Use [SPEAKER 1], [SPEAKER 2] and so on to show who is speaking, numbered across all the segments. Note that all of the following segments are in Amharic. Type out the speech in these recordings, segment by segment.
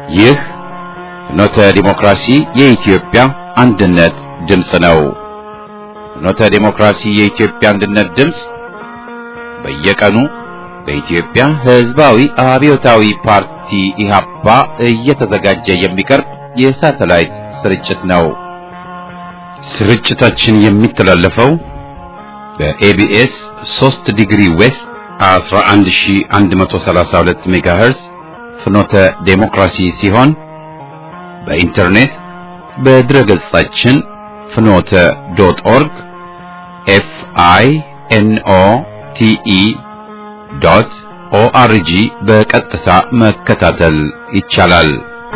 [SPEAKER 1] ይህ ፍኖተ ዲሞክራሲ የኢትዮጵያ አንድነት ድምፅ ነው። ፍኖተ ዲሞክራሲ የኢትዮጵያ አንድነት ድምፅ በየቀኑ በኢትዮጵያ ሕዝባዊ አብዮታዊ ፓርቲ ኢህአፓ እየተዘጋጀ የሚቀርብ የሳተላይት ስርጭት ነው። ስርጭታችን የሚተላለፈው በኤቢኤስ 3 ዲግሪ ዌስት 11132 ሜጋሄርዝ ፍኖተ ዴሞክራሲ ሲሆን በኢንተርኔት በድረገጻችን ፍኖተ ዶት ኦርግ ኤፍ አይ ኤን ኦ ቲ ኢ ዶት ኦአርጂ በቀጥታ መከታተል ይቻላል።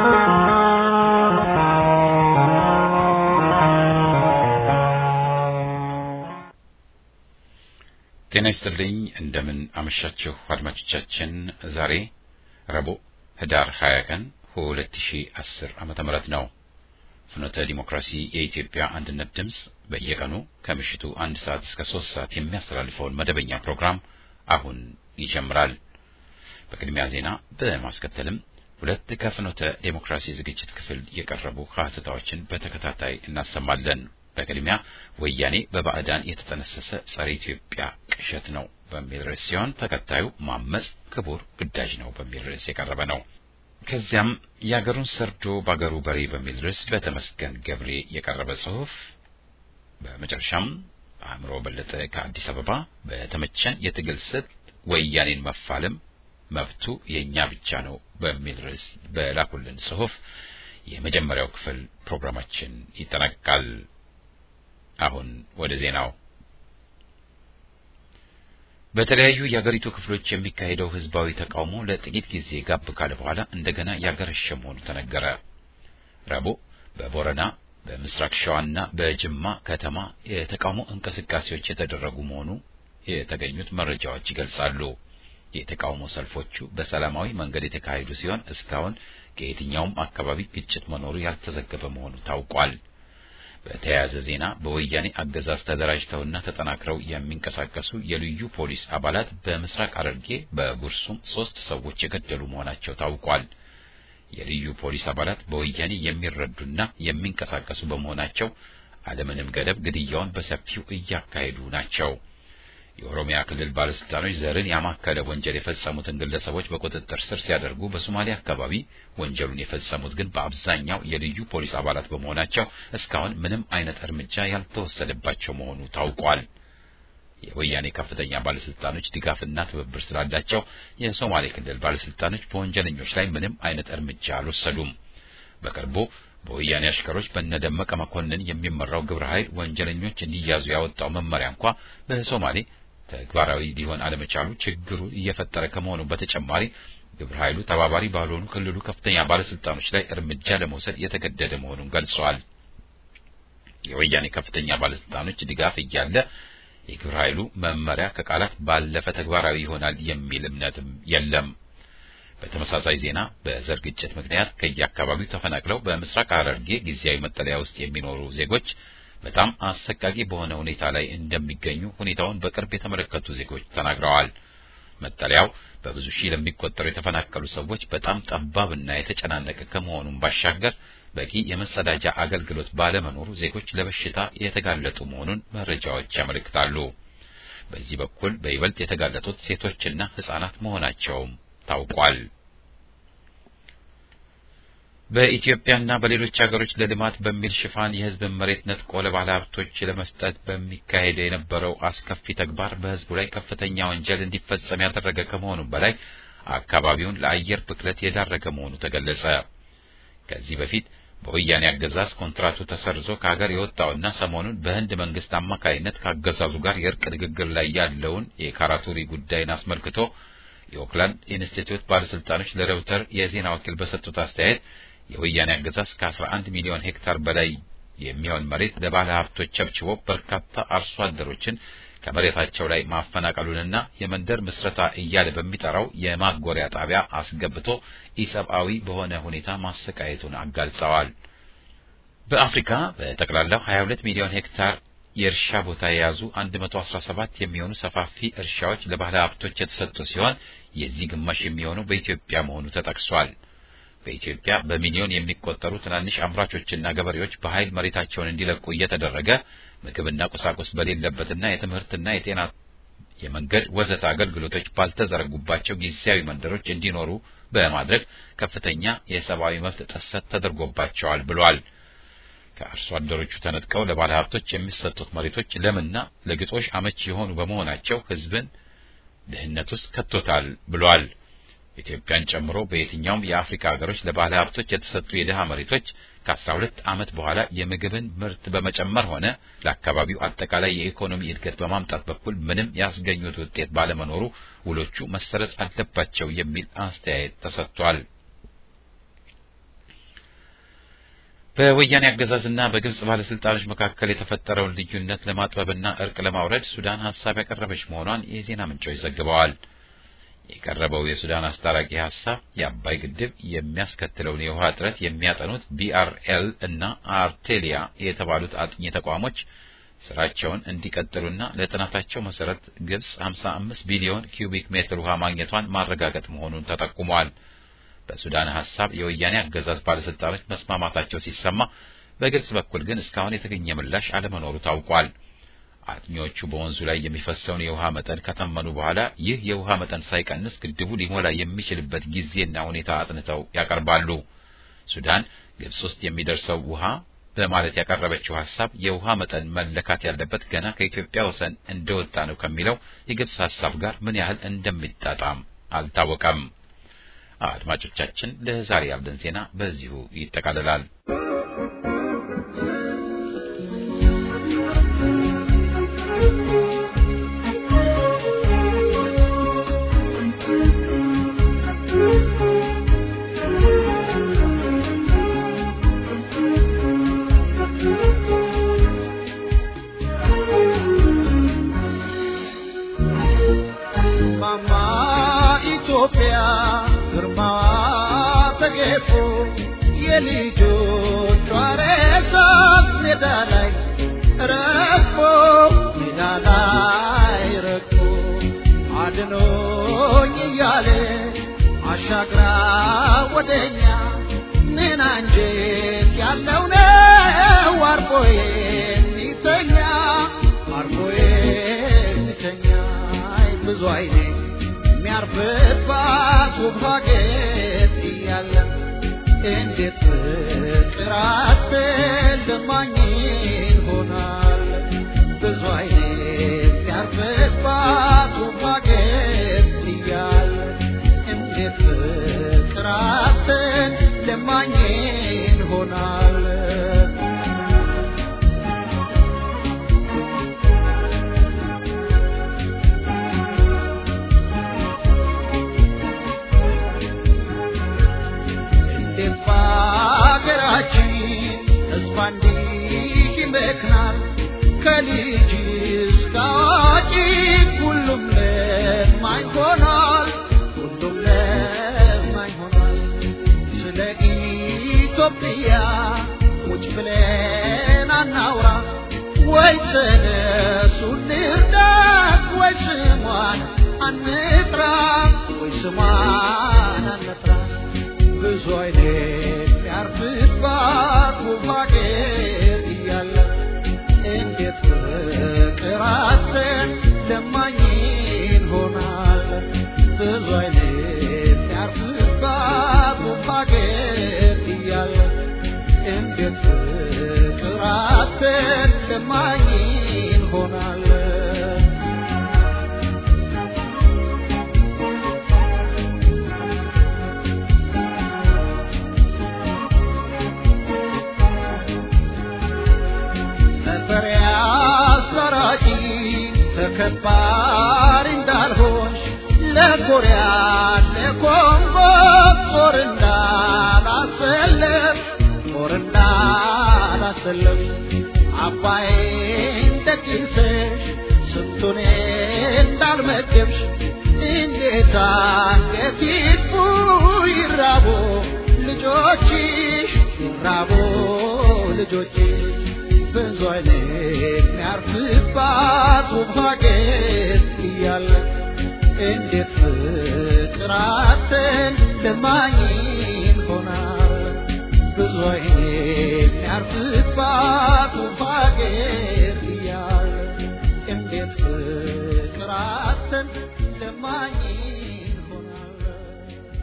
[SPEAKER 1] ጤና ይስጥልኝ። እንደምን አመሻችሁ አድማጮቻችን። ዛሬ ረቡዕ ህዳር 20 ቀን 2010 ዓመተ ምህረት ነው። ፍኖተ ዲሞክራሲ የኢትዮጵያ አንድነት ድምፅ በየቀኑ ከምሽቱ አንድ ሰዓት እስከ ሶስት ሰዓት የሚያስተላልፈውን መደበኛ ፕሮግራም አሁን ይጀምራል። በቅድሚያ ዜና በማስከተልም ሁለት ከፍኖተ ዴሞክራሲ ዝግጅት ክፍል የቀረቡ ሀተታዎችን በተከታታይ እናሰማለን። በቅድሚያ ወያኔ በባዕዳን የተጠነሰሰ ጸረ ኢትዮጵያ ቅዠት ነው በሚል ርዕስ ሲሆን ተከታዩ ማመጽ ክቡር ግዳጅ ነው በሚል ርዕስ የቀረበ ነው። ከዚያም የአገሩን ሰርዶ በአገሩ በሬ በሚል ርዕስ በተመስገን ገብሬ የቀረበ ጽሑፍ፣ በመጨረሻም አእምሮ በለጠ ከአዲስ አበባ በተመቸን የትግል ስልት ወያኔን መፋለም መብቱ የእኛ ብቻ ነው በሚል ርዕስ በላኩልን ጽሑፍ የመጀመሪያው ክፍል ፕሮግራማችን ይጠናቀቃል። አሁን ወደ ዜናው። በተለያዩ የአገሪቱ ክፍሎች የሚካሄደው ህዝባዊ ተቃውሞ ለጥቂት ጊዜ ጋብ ካለ በኋላ እንደገና ያገረሸ መሆኑ ተነገረ። ረቡዕ በቦረና በምስራቅ ሸዋና በጅማ ከተማ የተቃውሞ እንቅስቃሴዎች የተደረጉ መሆኑ የተገኙት መረጃዎች ይገልጻሉ። የተቃውሞ ሰልፎቹ በሰላማዊ መንገድ የተካሄዱ ሲሆን እስካሁን ከየትኛውም አካባቢ ግጭት መኖሩ ያልተዘገበ መሆኑ ታውቋል። በተያያዘ ዜና በወያኔ አገዛዝ ተደራጅተውና ተጠናክረው የሚንቀሳቀሱ የልዩ ፖሊስ አባላት በምስራቅ ሐረርጌ በጉርሱም ሶስት ሰዎች የገደሉ መሆናቸው ታውቋል። የልዩ ፖሊስ አባላት በወያኔ የሚረዱና የሚንቀሳቀሱ በመሆናቸው አለምንም ገደብ ግድያውን በሰፊው እያካሄዱ ናቸው። የኦሮሚያ ክልል ባለስልጣኖች ዘርን ያማከለ ወንጀል የፈጸሙትን ግለሰቦች በቁጥጥር ስር ሲያደርጉ በሶማሌ አካባቢ ወንጀሉን የፈጸሙት ግን በአብዛኛው የልዩ ፖሊስ አባላት በመሆናቸው እስካሁን ምንም አይነት እርምጃ ያልተወሰደባቸው መሆኑ ታውቋል። የወያኔ ከፍተኛ ባለስልጣኖች ድጋፍና ትብብር ስላላቸው የሶማሌ ክልል ባለስልጣኖች በወንጀለኞች ላይ ምንም አይነት እርምጃ አልወሰዱም። በቅርቡ በወያኔ አሽከሮች በነደመቀ መኮንን የሚመራው ግብረ ኃይል ወንጀለኞች እንዲያዙ ያወጣው መመሪያ እንኳ በሶማሌ ተግባራዊ ሊሆን አለመቻሉ ችግሩ እየፈጠረ ከመሆኑ በተጨማሪ ግብረ ኃይሉ ተባባሪ ባልሆኑ ክልሉ ከፍተኛ ባለስልጣኖች ላይ እርምጃ ለመውሰድ የተገደደ መሆኑን ገልጸዋል። የወያኔ ከፍተኛ ባለስልጣኖች ድጋፍ እያለ የግብረ ኃይሉ መመሪያ ከቃላት ባለፈ ተግባራዊ ይሆናል የሚል እምነትም የለም። በተመሳሳይ ዜና በዘር ግጭት ምክንያት ከየአካባቢው ተፈናቅለው በምስራቅ ሐረርጌ ጊዜያዊ መጠለያ ውስጥ የሚኖሩ ዜጎች በጣም አሰቃቂ በሆነ ሁኔታ ላይ እንደሚገኙ ሁኔታውን በቅርብ የተመለከቱ ዜጎች ተናግረዋል። መጠለያው በብዙ ሺህ ለሚቆጠሩ የተፈናቀሉ ሰዎች በጣም ጠባብና የተጨናነቀ ከመሆኑም ባሻገር በቂ የመጸዳጃ አገልግሎት ባለመኖሩ ዜጎች ለበሽታ የተጋለጡ መሆኑን መረጃዎች ያመለክታሉ። በዚህ በኩል በይበልጥ የተጋለጡት ሴቶችና ሕጻናት መሆናቸውም ታውቋል። በኢትዮጵያና በሌሎች ሀገሮች ለልማት በሚል ሽፋን የሕዝብን መሬት ነጥቆ ለባለ ሀብቶች ለመስጠት በሚካሄድ የነበረው አስከፊ ተግባር በሕዝቡ ላይ ከፍተኛ ወንጀል እንዲፈጸም ያደረገ ከመሆኑም በላይ አካባቢውን ለአየር ብክለት የዳረገ መሆኑ ተገለጸ። ከዚህ በፊት በወያኔ አገዛዝ ኮንትራቱ ተሰርዞ ከሀገር የወጣውና ሰሞኑን በህንድ መንግስት አማካይነት ከአገዛዙ ጋር የእርቅ ንግግር ላይ ያለውን የካራቱሪ ጉዳይን አስመልክቶ የኦክላንድ ኢንስቲትዩት ባለስልጣኖች ለሬውተር የዜና ወኪል በሰጡት አስተያየት የወያኔ አገዛዝ ከ11 ሚሊዮን ሄክታር በላይ የሚሆን መሬት ለባለ ሀብቶች ቸብችቦ በርካታ አርሶ አደሮችን ከመሬታቸው ላይ ማፈናቀሉንና የመንደር ምስረታ እያለ በሚጠራው የማጎሪያ ጣቢያ አስገብቶ ኢሰብአዊ በሆነ ሁኔታ ማሰቃየቱን አጋልጸዋል። በአፍሪካ በጠቅላላው 22 ሚሊዮን ሄክታር የእርሻ ቦታ የያዙ 117 የሚሆኑ ሰፋፊ እርሻዎች ለባለ ሀብቶች የተሰጡ ሲሆን የዚህ ግማሽ የሚሆነው በኢትዮጵያ መሆኑ ተጠቅሷል። በኢትዮጵያ በሚሊዮን የሚቆጠሩ ትናንሽ አምራቾችና ገበሬዎች በኃይል መሬታቸውን እንዲለቁ እየተደረገ ምግብና ቁሳቁስ በሌለበትና የትምህርትና የጤና የመንገድ ወዘተ አገልግሎቶች ባልተዘረጉባቸው ጊዜያዊ መንደሮች እንዲኖሩ በማድረግ ከፍተኛ የሰብአዊ መብት ጥሰት ተደርጎባቸዋል ብሏል። ከአርሶ አደሮቹ ተነጥቀው ለባለ ሀብቶች የሚሰጡት መሬቶች ለምና ለግጦሽ አመች የሆኑ በመሆናቸው ሕዝብን ድህነት ውስጥ ከቶታል ብሏል። ኢትዮጵያን ጨምሮ በየትኛውም የአፍሪካ ሀገሮች ለባለ ሀብቶች የተሰጡ የድሃ መሬቶች ከአስራ ሁለት ዓመት በኋላ የምግብን ምርት በመጨመር ሆነ ለአካባቢው አጠቃላይ የኢኮኖሚ እድገት በማምጣት በኩል ምንም ያስገኙት ውጤት ባለመኖሩ ውሎቹ መሰረዝ አለባቸው የሚል አስተያየት ተሰጥቷል። በወያኔ አገዛዝና በግብጽ ባለስልጣኖች መካከል የተፈጠረውን ልዩነት ለማጥበብና እርቅ ለማውረድ ሱዳን ሀሳብ ያቀረበች መሆኗን የዜና ምንጮች ዘግበዋል። የቀረበው የሱዳን አስታራቂ ሀሳብ የአባይ ግድብ የሚያስከትለውን የውሃ እጥረት የሚያጠኑት ቢአርኤል እና አርቴሊያ የተባሉት አጥኚ ተቋሞች ስራቸውን እንዲቀጥሉና ለጥናታቸው መሰረት ግብጽ 55 ቢሊዮን ኪዩቢክ ሜትር ውሃ ማግኘቷን ማረጋገጥ መሆኑን ተጠቁሟል። በሱዳን ሀሳብ የወያኔ አገዛዝ ባለስልጣኖች መስማማታቸው ሲሰማ፣ በግብጽ በኩል ግን እስካሁን የተገኘ ምላሽ አለመኖሩ ታውቋል። አጥኚዎቹ በወንዙ ላይ የሚፈሰውን የውሃ መጠን ከተመኑ በኋላ ይህ የውሃ መጠን ሳይቀንስ ግድቡ ሊሞላ የሚችልበት ጊዜና ሁኔታ አጥንተው ያቀርባሉ። ሱዳን ግብጽ ውስጥ የሚደርሰው ውሃ በማለት ያቀረበችው ሀሳብ የውሃ መጠን መለካት ያለበት ገና ከኢትዮጵያ ወሰን እንደወጣ ነው ከሚለው የግብጽ ሀሳብ ጋር ምን ያህል እንደሚጣጣም አልታወቀም። አድማጮቻችን፣ ለዛሬ ያለን ዜና በዚሁ ይጠቃልላል።
[SPEAKER 2] የልጆቿ ሬሳ ሜዳ ላይ ረግፎ ሜዳ ላይ ረግፎ አድኖኝ እያለ አሻግራ ወደኛ ምን አንጀት ያለው ነው አርፎ የሚተኛ አርፎ የሚተኛ ብዙ አይኔ የሚያርፍባት ውብ ሀገር እያለ እንዴት ፍቅር አትልማኝ ይሆናል ብዙ አይነት ያርፍባት ውብ ሀገር እያለ እንዴት ፍቅር አትልማኝ ይሆናል ሀገራችን ተስፋ እንዲህ ይመክናል ከልጅ እስከ አዋቂ ሁሉም ለማኝ ሆኗል ሁሉም ለማኝ ሆኗል ስለ ኢትዮጵያ ቁጭ ብለን አናውራ ወይ ተነሱ እንርዳት ወይ ስሟን አንጥራ ወይ ስሟን አንጥራ ብዙ አይነት ያርፍባት ውብ ሀገር እያለ እንዴት ፍቅራትን ለማኝ ይሆናል ብዙ አይነት ያርፍባት ውብ ሀገር እያለ እንዴት ፍቅራትን ለማኝ ይሆናል አስታራቂ ተከባሪ እንዳልሆንሽ ለኮሪያ ለኮንጎ ጦር እንዳላሰለፍ ጦር እንዳላሰለፍ አባይን ጠቅሰሽ ስንቱን እንዳልመገብሽ እንዴት አንገት ይጥፉ ይራቡ ልጆችሽ ይራቡ ልጆችሽ ብዙ አይነት የሚያርፍባት ውብ ሀገር እያለ እንዴት ፍቅራትን ለማኝ ሆናል የሚያርፍባት ሀገር እያለ እንዴት ፍቅር አጥተን ለማኝ እንሆናለን?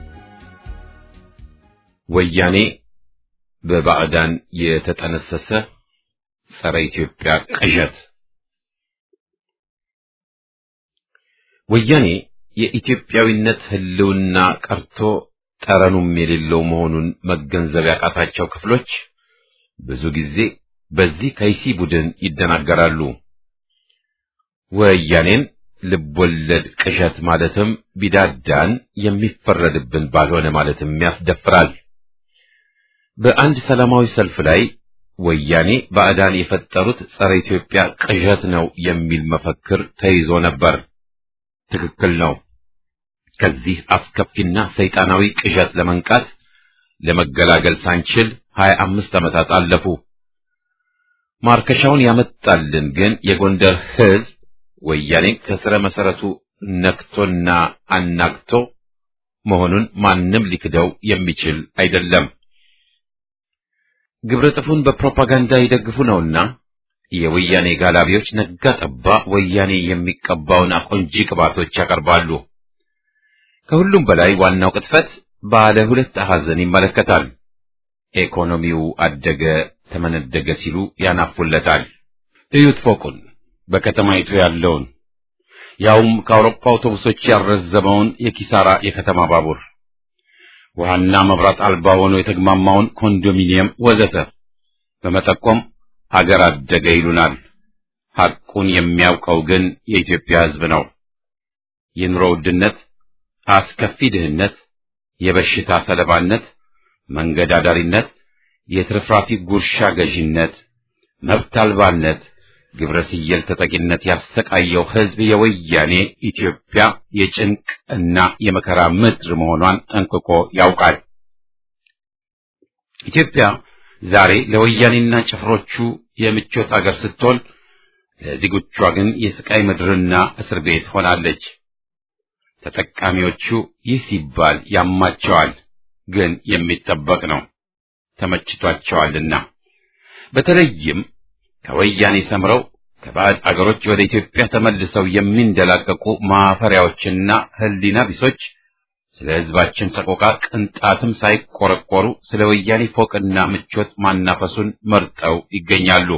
[SPEAKER 3] ወያኔ በባዕዳን የተጠነሰሰ ጸረ ኢትዮጵያ ቅዠት ወያኔ የኢትዮጵያዊነት ሕልውና ቀርቶ ጠረኑም የሌለው መሆኑን መገንዘብ ያቃታቸው ክፍሎች ብዙ ጊዜ በዚህ ከይሲ ቡድን ይደናገራሉ። ወያኔን ልቦለድ ቅዠት ማለትም ቢዳዳን የሚፈረድብን ባልሆነ ማለትም ያስደፍራል። በአንድ ሰላማዊ ሰልፍ ላይ ወያኔ ባዕዳን የፈጠሩት ጸረ ኢትዮጵያ ቅዠት ነው የሚል መፈክር ተይዞ ነበር። ትክክል ነው። ከዚህ አስከፊና ሰይጣናዊ ቅዠት ለመንቃት ለመገላገል ሳንችል ሀያ አምስት ዓመታት አለፉ። ማርከሻውን ያመጣልን ግን የጎንደር ሕዝብ ወያኔን ከስረ መሰረቱ ነክቶና አናግቶ መሆኑን ማንም ሊክደው የሚችል አይደለም። ግብረ ጥፉን በፕሮፓጋንዳ ይደግፉ ነውና የወያኔ ጋላቢዎች ነጋ ጠባ ወያኔ የሚቀባውን አቆንጂ ቅባቶች ያቀርባሉ። ከሁሉም በላይ ዋናው ቅጥፈት ባለ ሁለት አሐዘን ይመለከታል። ኢኮኖሚው አደገ ተመነደገ ሲሉ ያናፉለታል። እዩት ፎቁን በከተማይቱ ያለውን ያውም ከአውሮፓ አውቶቡሶች ያረዘመውን የኪሳራ የከተማ ባቡር ውሃና መብራት አልባ ሆኖ የተግማማውን ኮንዶሚኒየም ወዘተ በመጠቆም ሀገር አደገ ይሉናል። ሐቁን የሚያውቀው ግን የኢትዮጵያ ሕዝብ ነው። የኑሮ ውድነት፣ አስከፊ ድህነት፣ የበሽታ ሰለባነት፣ መንገድ አዳሪነት፣ የትርፍራፊ ጉርሻ ገዢነት፣ መብት አልባነት፣ ግብረ ስየል ተጠቂነት ያሰቃየው ሕዝብ የወያኔ ኢትዮጵያ የጭንቅ እና የመከራ ምድር መሆኗን ጠንቅቆ ያውቃል። ኢትዮጵያ ዛሬ ለወያኔና ጭፍሮቹ የምቾት አገር ስትሆን ለዜጎቿ ግን የስቃይ ምድርና እስር ቤት ሆናለች። ተጠቃሚዎቹ ይህ ሲባል ያማቸዋል፣ ግን የሚጠበቅ ነው። ተመችቷቸዋልና በተለይም ከወያኔ ሰምረው ከባዕድ አገሮች ወደ ኢትዮጵያ ተመልሰው የሚንደላቀቁ ማፈሪያዎችና ሕሊና ቢሶች ስለ ሕዝባችን ሰቆቃ ቅንጣትም ሳይቆረቆሩ ስለ ወያኔ ፎቅና ምቾት ማናፈሱን መርጠው ይገኛሉ።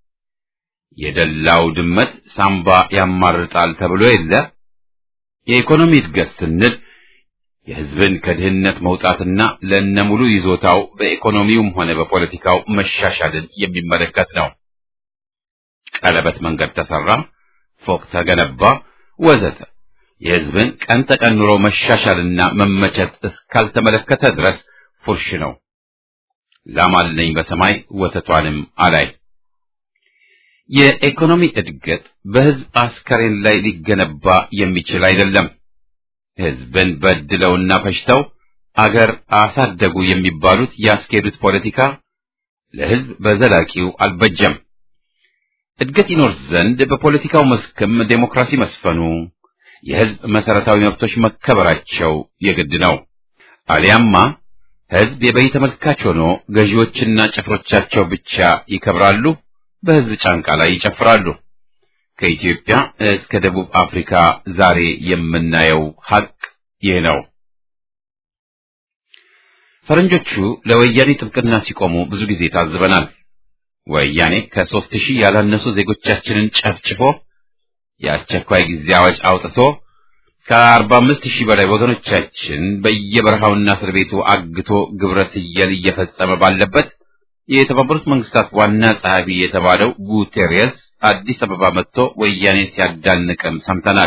[SPEAKER 3] የደላው ድመት ሳምባ ያማርጣል ተብሎ የለ። የኢኮኖሚ እድገት ስንል የሕዝብን ከድህነት መውጣትና ለነሙሉ ይዞታው በኢኮኖሚውም ሆነ በፖለቲካው መሻሻልን የሚመለከት ነው። ቀለበት መንገድ ተሰራ፣ ፎቅ ተገነባ፣ ወዘተ የሕዝብን ቀን ተቀን ኑሮ መሻሻልና መመቸት እስካልተመለከተ ድረስ ፉርሽ ነው። ላም አለኝ በሰማይ ወተቷንም አላይ። የኢኮኖሚ እድገት በሕዝብ አስከሬን ላይ ሊገነባ የሚችል አይደለም። ሕዝብን በድለውና ፈጅተው አገር አሳደጉ የሚባሉት ያስኬዱት ፖለቲካ ለሕዝብ በዘላቂው አልበጀም። እድገት ይኖር ዘንድ በፖለቲካው መስክም ዴሞክራሲ መስፈኑ፣ የሕዝብ መሰረታዊ መብቶች መከበራቸው የግድ ነው። አሊያማ ሕዝብ የበይ ተመልካች ሆኖ ገዢዎችና ጭፍሮቻቸው ብቻ ይከብራሉ፣ በሕዝብ ጫንቃ ላይ ይጨፍራሉ። ከኢትዮጵያ እስከ ደቡብ አፍሪካ ዛሬ የምናየው ሐቅ ይህ ነው። ፈረንጆቹ ለወያኔ ጥብቅና ሲቆሙ ብዙ ጊዜ ታዝበናል። ወያኔ ከሦስት ሺህ ያላነሱ ዜጎቻችንን ጨፍጭፎ የአስቸኳይ ጊዜ አዋጅ አውጥቶ ከአርባ አምስት ሺህ በላይ ወገኖቻችን በየበረሃውና እስር ቤቱ አግቶ ግብረ ስየል እየፈጸመ ባለበት የተባበሩት መንግስታት ዋና ጸሐፊ የተባለው ጉቴሬስ አዲስ አበባ መጥቶ ወያኔ ሲያዳንቅም ሰምተናል።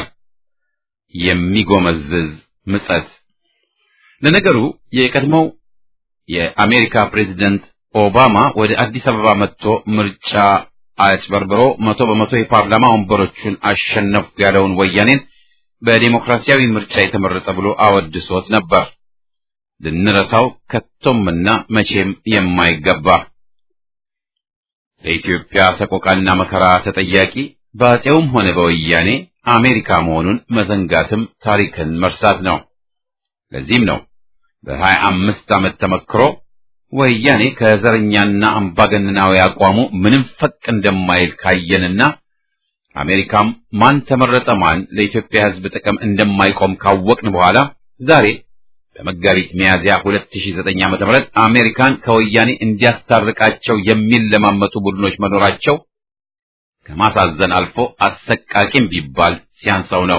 [SPEAKER 3] የሚጎመዝዝ ምጸት። ለነገሩ የቀድሞው የአሜሪካ ፕሬዝደንት ኦባማ ወደ አዲስ አበባ መጥቶ ምርጫ አጭበርብሮ መቶ በመቶ የፓርላማ ወንበሮቹን አሸነፍኩ ያለውን ወያኔን በዲሞክራሲያዊ ምርጫ የተመረጠ ብሎ አወድሶት ነበር። ልንረሳው ከቶምና መቼም የማይገባ ለኢትዮጵያ ሰቆቃና መከራ ተጠያቂ በአፄውም ሆነ በወያኔ አሜሪካ መሆኑን መዘንጋትም ታሪክን መርሳት ነው። ለዚህም ነው በሀያ አምስት ዓመት ተመክሮ ወያኔ ከዘረኛና አምባገነናዊ አቋሙ ምንም ፈቅ እንደማይል ካየንና አሜሪካም ማን ተመረጠ ማን ለኢትዮጵያ ሕዝብ ጥቅም እንደማይቆም ካወቅን በኋላ ዛሬ በመጋቢት ሚያዝያ 2009 ዓ.ም አሜሪካን ከወያኔ እንዲያስታርቃቸው የሚለማመጡ ቡድኖች መኖራቸው ከማሳዘን አልፎ አሰቃቂም ቢባል ሲያንሰው ነው።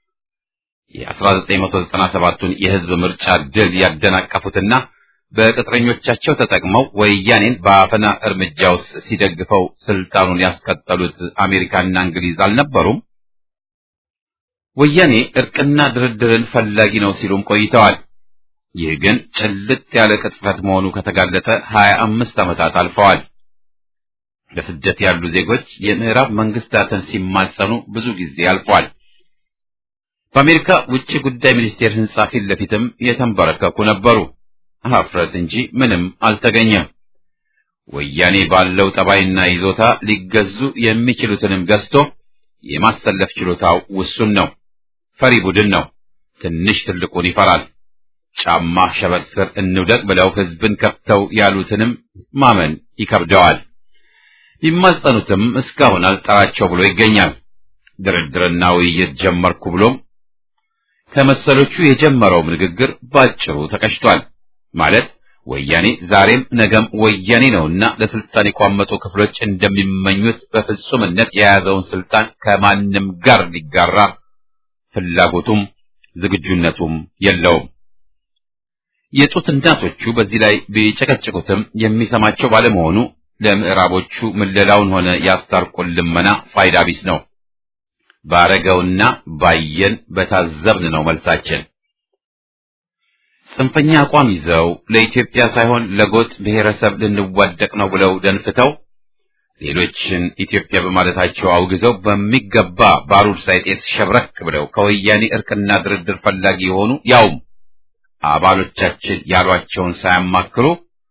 [SPEAKER 3] የ1997ቱን የሕዝብ ምርጫ ድል ያደናቀፉትና በቅጥረኞቻቸው ተጠቅመው ወያኔን በአፈና እርምጃ ውስጥ ሲደግፈው ስልጣኑን ያስቀጠሉት አሜሪካና እንግሊዝ አልነበሩም? ወያኔ እርቅና ድርድርን ፈላጊ ነው ሲሉም ቆይተዋል። ይህ ግን ጭልጥ ያለ ቅጥፈት መሆኑ ከተጋለጠ ሀያ አምስት ዓመታት አልፈዋል። በስደት ያሉ ዜጎች የምዕራብ መንግስታትን ሲማጸኑ ብዙ ጊዜ አልፏል። በአሜሪካ ውጭ ጉዳይ ሚኒስቴር ሕንጻ ፊት ለፊትም የተንበረከኩ ነበሩ። ሀፍረት እንጂ ምንም አልተገኘም። ወያኔ ባለው ጠባይና ይዞታ ሊገዙ የሚችሉትንም ገዝቶ የማሰለፍ ችሎታው ውሱን ነው። ፈሪ ቡድን ነው። ትንሽ ትልቁን ይፈራል። ጫማ ሸበጥ ስር እንውደቅ ብለው ሕዝብን ከፍተው ያሉትንም ማመን ይከብደዋል። ቢማጸኑትም እስካሁን አልጠራቸው ብሎ ይገኛል። ድርድርና ውይይት ጀመርኩ ብሎም ከመሰሎቹ የጀመረውም ንግግር ባጭሩ ተቀጭቷል። ማለት ወያኔ ዛሬም ነገም ወያኔ ነውና ለስልጣን የቋመጡ ክፍሎች እንደሚመኙት በፍጹምነት የያዘውን ስልጣን ከማንም ጋር ሊጋራ ፍላጎቱም ዝግጁነቱም የለውም። የጡት እናቶቹ በዚህ ላይ ቢጨቀጭቁትም የሚሰማቸው ባለመሆኑ ለምዕራቦቹ ምለላውን ሆነ ያስታርቁን ልመና ፋይዳ ቢስ ነው። ባረገውና ባየን በታዘብን ነው መልሳችን። ጽንፈኛ አቋም ይዘው ለኢትዮጵያ ሳይሆን ለጎጥ ብሔረሰብ ልንዋደቅ ነው ብለው ደንፍተው ሌሎችን ኢትዮጵያ በማለታቸው አውግዘው በሚገባ ባሩድ ሳይጤስ ሸብረክ ብለው ከወያኔ እርቅና ድርድር ፈላጊ የሆኑ ያውም አባሎቻችን ያሏቸውን ሳያማክሩ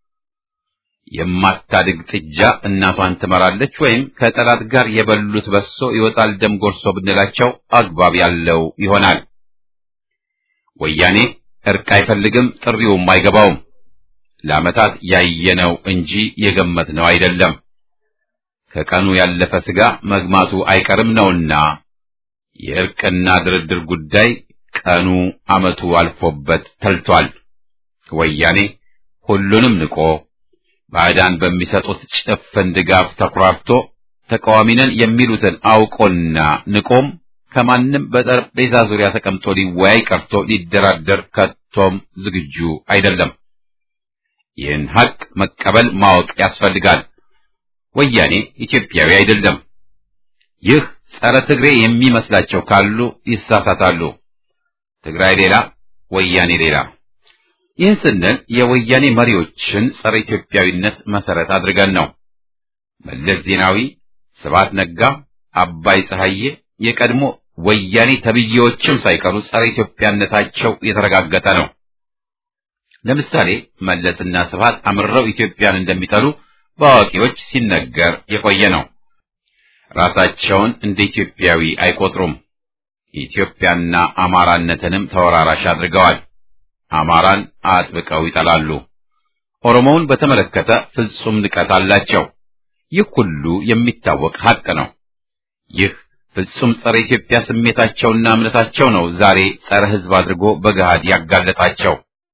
[SPEAKER 3] የማታድግ ጥጃ እናቷን ትመራለች ወይም ከጠላት ጋር የበሉት በሶ ይወጣል ደም ጎርሶ ብንላቸው አግባብ ያለው ይሆናል። ወያኔ እርቅ አይፈልግም፣ ጥሪውም አይገባውም። ለዓመታት ያየነው እንጂ የገመትነው አይደለም። ከቀኑ ያለፈ ስጋ መግማቱ አይቀርም ነውና የእርቅና ድርድር ጉዳይ ቀኑ ዓመቱ አልፎበት ተልቷል። ወያኔ ሁሉንም ንቆ ባዕዳን በሚሰጡት ጭፍን ድጋፍ ተኩራርቶ ተቃዋሚ ነን የሚሉትን አውቆና ንቆም ከማንም በጠረጴዛ ዙሪያ ተቀምጦ ሊወያይ ቀርቶ ሊደራደር ከቶም ዝግጁ አይደለም። ይህን ሐቅ መቀበል ማወቅ ያስፈልጋል። ወያኔ ኢትዮጵያዊ አይደለም። ይህ ጸረ ትግሬ የሚመስላቸው ካሉ ይሳሳታሉ። ትግራይ ሌላ፣ ወያኔ ሌላ። ይህን ስንል የወያኔ መሪዎችን ጸረ ኢትዮጵያዊነት መሰረት አድርገን ነው። መለስ ዜናዊ፣ ስብሐት ነጋ፣ አባይ ፀሐዬ የቀድሞ ወያኔ ተብዬዎችም ሳይቀሩ ጸረ ኢትዮጵያነታቸው የተረጋገጠ ነው። ለምሳሌ መለስና ስብሐት አምርረው ኢትዮጵያን እንደሚጠሉ በአዋቂዎች ሲነገር የቆየ ነው። ራሳቸውን እንደ ኢትዮጵያዊ አይቆጥሩም። ኢትዮጵያና አማራነትንም ተወራራሽ አድርገዋል። አማራን አጥብቀው ይጠላሉ። ኦሮሞውን በተመለከተ ፍጹም ንቀት አላቸው። ይህ ሁሉ የሚታወቅ ሐቅ ነው። ይህ ፍጹም ጸረ ኢትዮጵያ ስሜታቸውና እምነታቸው ነው ዛሬ ጸረ ሕዝብ አድርጎ በገሃድ ያጋለጣቸው።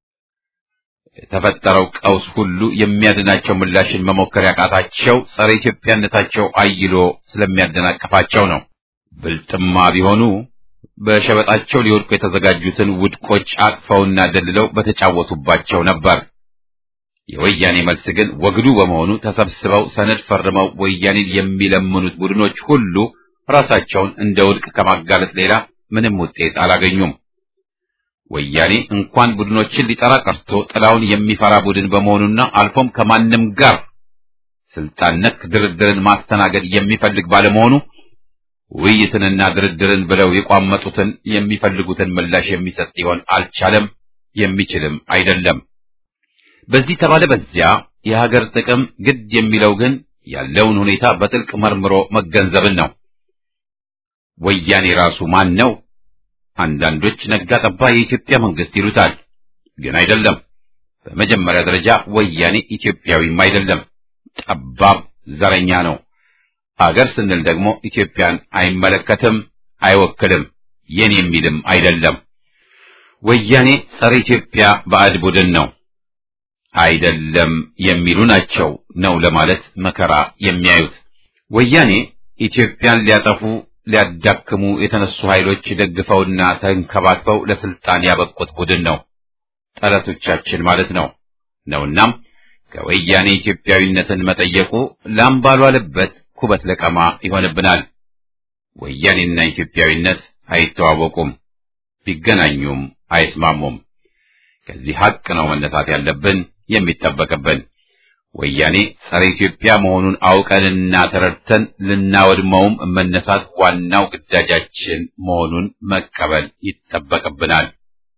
[SPEAKER 3] የተፈጠረው ቀውስ ሁሉ የሚያድናቸው ምላሽን መሞከር ያቃታቸው ጸረ ኢትዮጵያነታቸው አይሎ ስለሚያደናቅፋቸው ነው። ብልጥማ ቢሆኑ በሸበጣቸው ሊወድቁ የተዘጋጁትን ውድቆች አቅፈውና ደልለው በተጫወቱባቸው ነበር። የወያኔ መልስ ግን ወግዱ በመሆኑ ተሰብስበው ሰነድ ፈርመው ወያኔን የሚለምኑት ቡድኖች ሁሉ ራሳቸውን እንደ ውድቅ ከማጋለጥ ሌላ ምንም ውጤት አላገኙም። ወያኔ እንኳን ቡድኖችን ሊጠራ ቀርቶ ጥላውን የሚፈራ ቡድን በመሆኑና አልፎም ከማንም ጋር ስልጣን ነክ ድርድርን ማስተናገድ የሚፈልግ ባለመሆኑ ውይይትንና ድርድርን ብለው የቋመጡትን የሚፈልጉትን ምላሽ የሚሰጥ ሊሆን አልቻለም፣ የሚችልም አይደለም። በዚህ ተባለ በዚያ የሀገር ጥቅም ግድ የሚለው ግን ያለውን ሁኔታ በጥልቅ መርምሮ መገንዘብን ነው። ወያኔ ራሱ ማን ነው? አንዳንዶች ነጋ ጠባ የኢትዮጵያ መንግስት ይሉታል፣ ግን አይደለም። በመጀመሪያ ደረጃ ወያኔ ኢትዮጵያዊም አይደለም፣ ጠባብ ዘረኛ ነው። አገር ስንል ደግሞ ኢትዮጵያን አይመለከትም፣ አይወክልም፣ የኔ የሚልም አይደለም። ወያኔ ጸረ ኢትዮጵያ ባዕድ ቡድን ነው። አይደለም የሚሉ ናቸው ነው ለማለት መከራ የሚያዩት። ወያኔ ኢትዮጵያን ሊያጠፉ ሊያዳክሙ የተነሱ ኃይሎች ደግፈውና ተንከባክበው ለስልጣን ያበቁት ቡድን ነው። ጠላቶቻችን ማለት ነው ነውናም ከወያኔ ኢትዮጵያዊነትን መጠየቁ ላም ባልዋለበት ኩበት ለቀማ ይሆንብናል። ወያኔና ኢትዮጵያዊነት አይተዋወቁም፣ ቢገናኙም አይስማሙም። ከዚህ ሐቅ ነው መነሳት ያለብን የሚጠበቅብን። ወያኔ ጸረ ኢትዮጵያ መሆኑን አውቀንና ተረድተን ልናወድመውም መነሳት ዋናው ግዳጃችን መሆኑን መቀበል ይጠበቅብናል።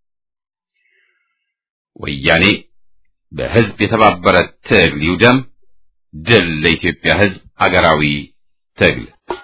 [SPEAKER 3] ወያኔ በሕዝብ የተባበረ ትግል ይውደም። ድል ለኢትዮጵያ ሕዝብ አገራዊ ትግል።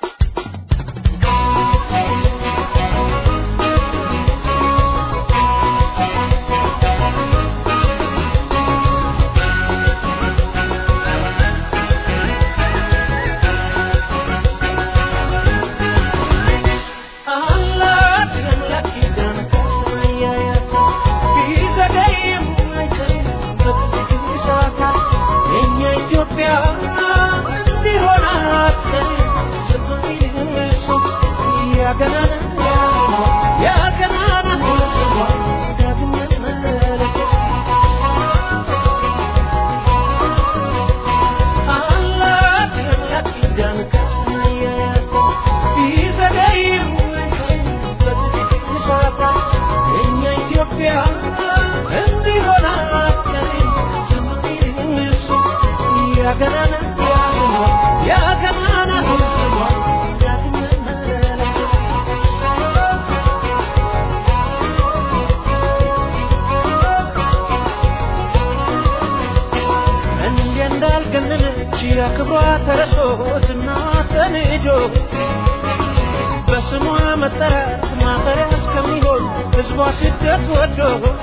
[SPEAKER 2] ክብሯ ተረሶ ዝናዋ ተንዶ በስሟ መጠራት ማፈሪያ እስከሚሆን ሕዝቧ ስደት ወዶ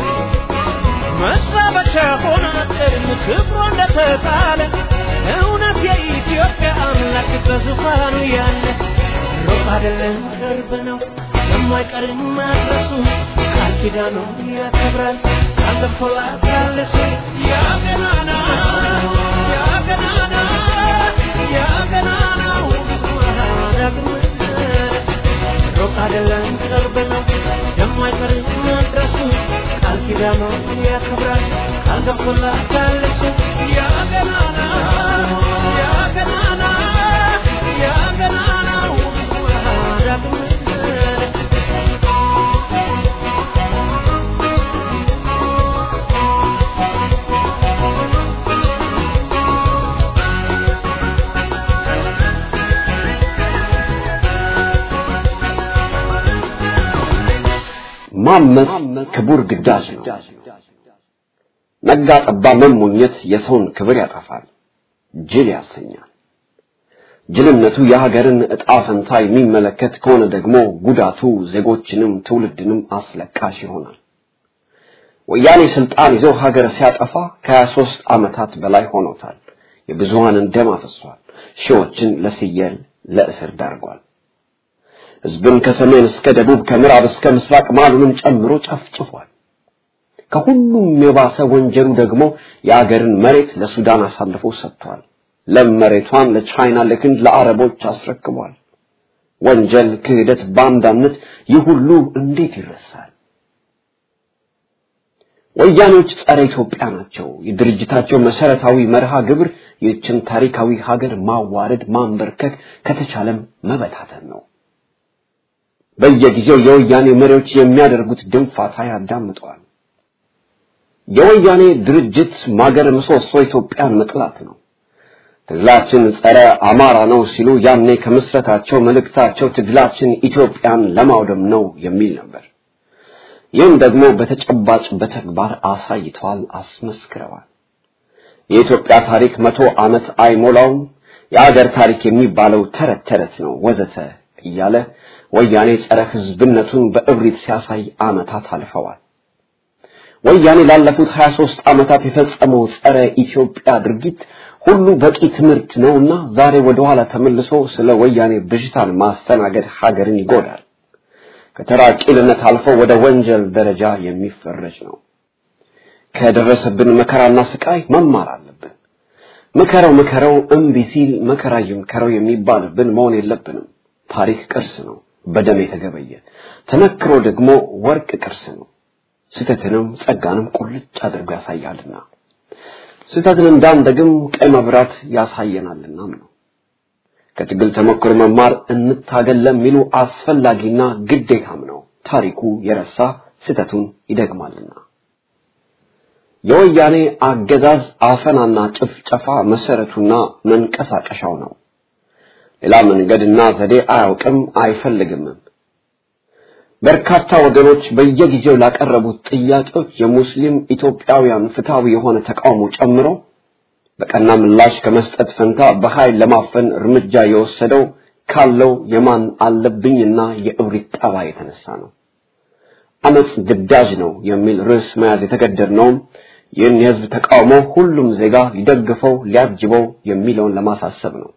[SPEAKER 2] መሳበሻ ሆና ቀድም ክብሯ እንደተጣለ እውነት የኢትዮጵያ አምላክ በዙፋኑ ያለ ሩቅ አይደለም ቅርብ ነው የማይቀርም ማድረሱ ቃል ኪዳኑ ያከብራል አለፎላት ያለሱ ያገናና ያገናና ያገናናው ሩቅ አይደለም ቅርብ ነው የማይቀርም ማድረሱ ቃል ኪዳኑ ያከብራል ቃል ገብቶላት ያለሱ ያገናና ያገናና ያገናናው ዳግም
[SPEAKER 4] ማመፅ ክቡር ግዳጅ ነው። ነጋ ጠባ መሞኘት የሰውን ክብር ያጠፋል፣ ጅል ያሰኛል። ጅልነቱ የሀገርን ዕጣ ፈንታ የሚመለከት ከሆነ ደግሞ ጉዳቱ ዜጎችንም ትውልድንም አስለቃሽ ይሆናል። ወያኔ ስልጣን ይዞ ሀገር ሲያጠፋ ከሀያ ሦስት ዓመታት በላይ ሆኖታል። የብዙሃንን ደም አፍሷል። ሺዎችን ለስየል ለእስር ዳርጓል። ህዝብን ከሰሜን እስከ ደቡብ ከምዕራብ እስከ ምስራቅ ማሉንም ጨምሮ ጨፍጭፏል። ከሁሉም የባሰ ወንጀሉ ደግሞ የአገርን መሬት ለሱዳን አሳልፎ ሰጥቷል። ለም መሬቷን ለቻይና፣ ለህንድ፣ ለአረቦች አስረክቧል። ወንጀል፣ ክህደት፣ ባንዳነት ይህ ሁሉ እንዴት ይረሳል? ወያኔዎች ጸረ ኢትዮጵያ ናቸው። የድርጅታቸው መሰረታዊ መርሃ ግብር ይህችን ታሪካዊ ሀገር ማዋረድ፣ ማንበርከክ ከተቻለም መበታተን ነው። በየጊዜው የወያኔ መሪዎች የሚያደርጉት ድንፋታ ያዳምጠዋል። የወያኔ ድርጅት ማገር ምሰሶ ኢትዮጵያን መጥላት ነው። ትግላችን ጸረ አማራ ነው ሲሉ ያኔ ከምስረታቸው መልእክታቸው ትግላችን ኢትዮጵያን ለማውደም ነው የሚል ነበር። ይህም ደግሞ በተጨባጭ በተግባር አሳይተዋል፣ አስመስክረዋል። የኢትዮጵያ ታሪክ መቶ ዓመት አይሞላውም፣ የአገር ታሪክ የሚባለው ተረት ተረት ነው ወዘተ እያለ ወያኔ ጸረ ህዝብነቱን በእብሪት ሲያሳይ ዓመታት አልፈዋል። ወያኔ ላለፉት 23 ዓመታት የፈጸመው ጸረ ኢትዮጵያ ድርጊት ሁሉ በቂ ትምህርት ነውና ዛሬ ወደ ኋላ ተመልሶ ስለ ወያኔ ብዥታን ማስተናገድ ሀገርን ይጎዳል። ከተራ ቂልነት አልፎ ወደ ወንጀል ደረጃ የሚፈረጅ ነው። ከደረሰብን መከራና ስቃይ መማር አለብን። ምከረው ምከረው እምቢ ሲል መከራ ይምከረው የሚባልብን መሆን የለብንም። ታሪክ ቅርስ ነው፣ በደም የተገበየ ተመክሮ ደግሞ ወርቅ ቅርስ ነው። ስህተትንም ጸጋንም ቁልጭ አድርጎ ያሳያልና ስህተትን እንዳንደግም ቀይ መብራት ያሳየናልናም ነው። ከትግል ተሞክሮ መማር እንታገል ለሚሉ አስፈላጊና ግዴታም ነው። ታሪኩ የረሳ ስህተቱን ይደግማልና። የወያኔ አገዛዝ አፈናና ጭፍጨፋ መሰረቱና መንቀሳቀሻው ነው። ሌላ መንገድና ዘዴ አያውቅም አይፈልግምም። በርካታ ወገኖች በየጊዜው ላቀረቡት ጥያቄዎች የሙስሊም ኢትዮጵያውያን ፍትሃዊ የሆነ ተቃውሞ ጨምሮ በቀና ምላሽ ከመስጠት ፈንታ በኃይል ለማፈን እርምጃ የወሰደው ካለው የማን አለብኝና የእብሪት ጠባይ የተነሳ ነው። አመጽ ግዳጅ ነው የሚል ርዕስ መያዝ የተገደድነውም ይህን የህዝብ ተቃውሞ ሁሉም ዜጋ ሊደግፈው ሊያጅበው የሚለውን ለማሳሰብ ነው።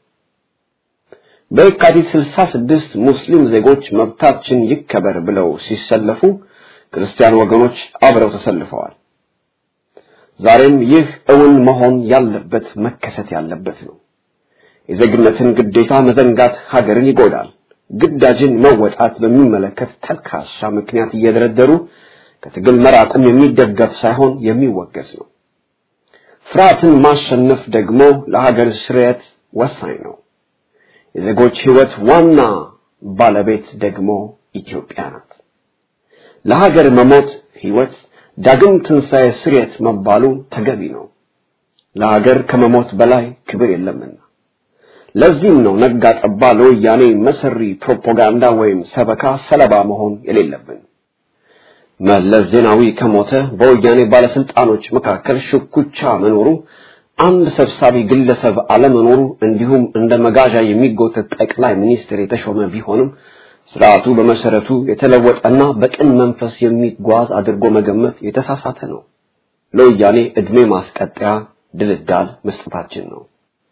[SPEAKER 4] በየካቲት 66 ሙስሊም ዜጎች መብታችን ይከበር ብለው ሲሰለፉ ክርስቲያን ወገኖች አብረው ተሰልፈዋል። ዛሬም ይህ እውን መሆን ያለበት መከሰት ያለበት ነው። የዜግነትን ግዴታ መዘንጋት ሀገርን ይጎዳል። ግዳጅን መወጣት በሚመለከት ተልካሻ ምክንያት እየደረደሩ ከትግል መራቁም የሚደገፍ ሳይሆን የሚወገዝ ነው። ፍርሃትን ማሸነፍ ደግሞ ለሀገር ስርየት ወሳኝ ነው። የዜጎች ህይወት ዋና ባለቤት ደግሞ ኢትዮጵያ ናት። ለሀገር መሞት ህይወት ዳግም ትንሣኤ ስርየት መባሉ ተገቢ ነው። ለሀገር ከመሞት በላይ ክብር የለምና። ለዚህም ነው ነጋ ጠባ ለወያኔ መሰሪ ፕሮፓጋንዳ ወይም ሰበካ ሰለባ መሆን የሌለብን። መለስ ዜናዊ ከሞተ በወያኔ ባለስልጣኖች መካከል ሽኩቻ መኖሩ አንድ ሰብሳቢ ግለሰብ አለመኖሩ እንዲሁም እንደ መጋዣ የሚጎተት ጠቅላይ ሚኒስትር የተሾመ ቢሆንም ስርዓቱ በመሰረቱ የተለወጠና በቅን መንፈስ የሚጓዝ አድርጎ መገመት የተሳሳተ ነው። ለወያኔ እድሜ ማስቀጠያ ድልዳል መስጠታችን ነው።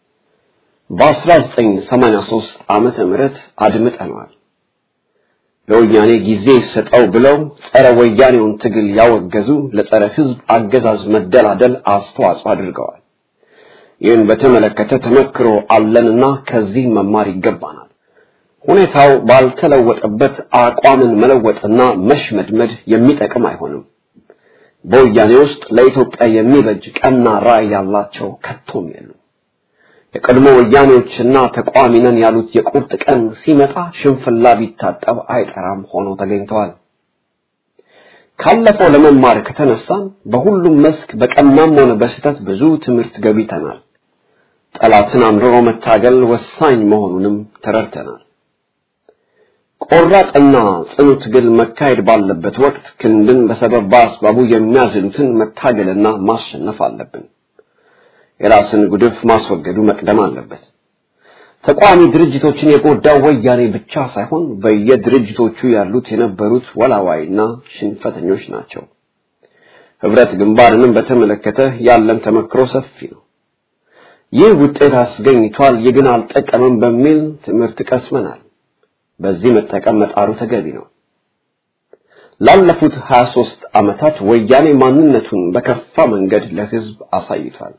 [SPEAKER 4] በ1983 ዓመተ ምህረት አድምጠነዋል። ለወያኔ ጊዜ ይሰጠው ብለው ጸረ ወያኔውን ትግል ያወገዙ ለጸረ ህዝብ አገዛዝ መደላደል አስተዋጽኦ አድርገዋል። ይህን በተመለከተ ተመክሮ አለንና ከዚህ መማር ይገባናል። ሁኔታው ባልተለወጠበት አቋምን መለወጥና መሽመድመድ የሚጠቅም አይሆንም። በወያኔ ውስጥ ለኢትዮጵያ የሚበጅ ቀና ራዕይ ያላቸው ከቶም የሉም። የቀድሞ ወያኔዎችና ተቃዋሚ ነን ያሉት የቁርጥ ቀን ሲመጣ ሽንፍላ ቢታጠብ አይጠራም ሆነው ተገኝተዋል። ካለፈው ለመማር ከተነሳን በሁሉም መስክ በቀናም ሆነ በስህተት ብዙ ትምህርት ገቢተናል። ጠላትን አምርሮ መታገል ወሳኝ መሆኑንም ተረድተናል። ቆራጥና ጽኑ ትግል መካሄድ ባለበት ወቅት ክንድን በሰበብ በአስባቡ የሚያዝሉትን መታገልና ማሸነፍ አለብን። የራስን ጉድፍ ማስወገዱ መቅደም አለበት። ተቋሚ ድርጅቶችን የጎዳው ወያኔ ብቻ ሳይሆን በየድርጅቶቹ ያሉት የነበሩት ወላዋይና ሽንፈተኞች ናቸው። ህብረት ግንባርንም በተመለከተ ያለን ተመክሮ ሰፊ ነው። ይህ ውጤት አስገኝቷል፣ ይህ ግን አልጠቀምም በሚል ትምህርት ቀስመናል። በዚህ መጠቀም መጣሩ ተገቢ ነው። ላለፉት 23 ዓመታት ወያኔ ማንነቱን በከፋ መንገድ ለህዝብ አሳይቷል።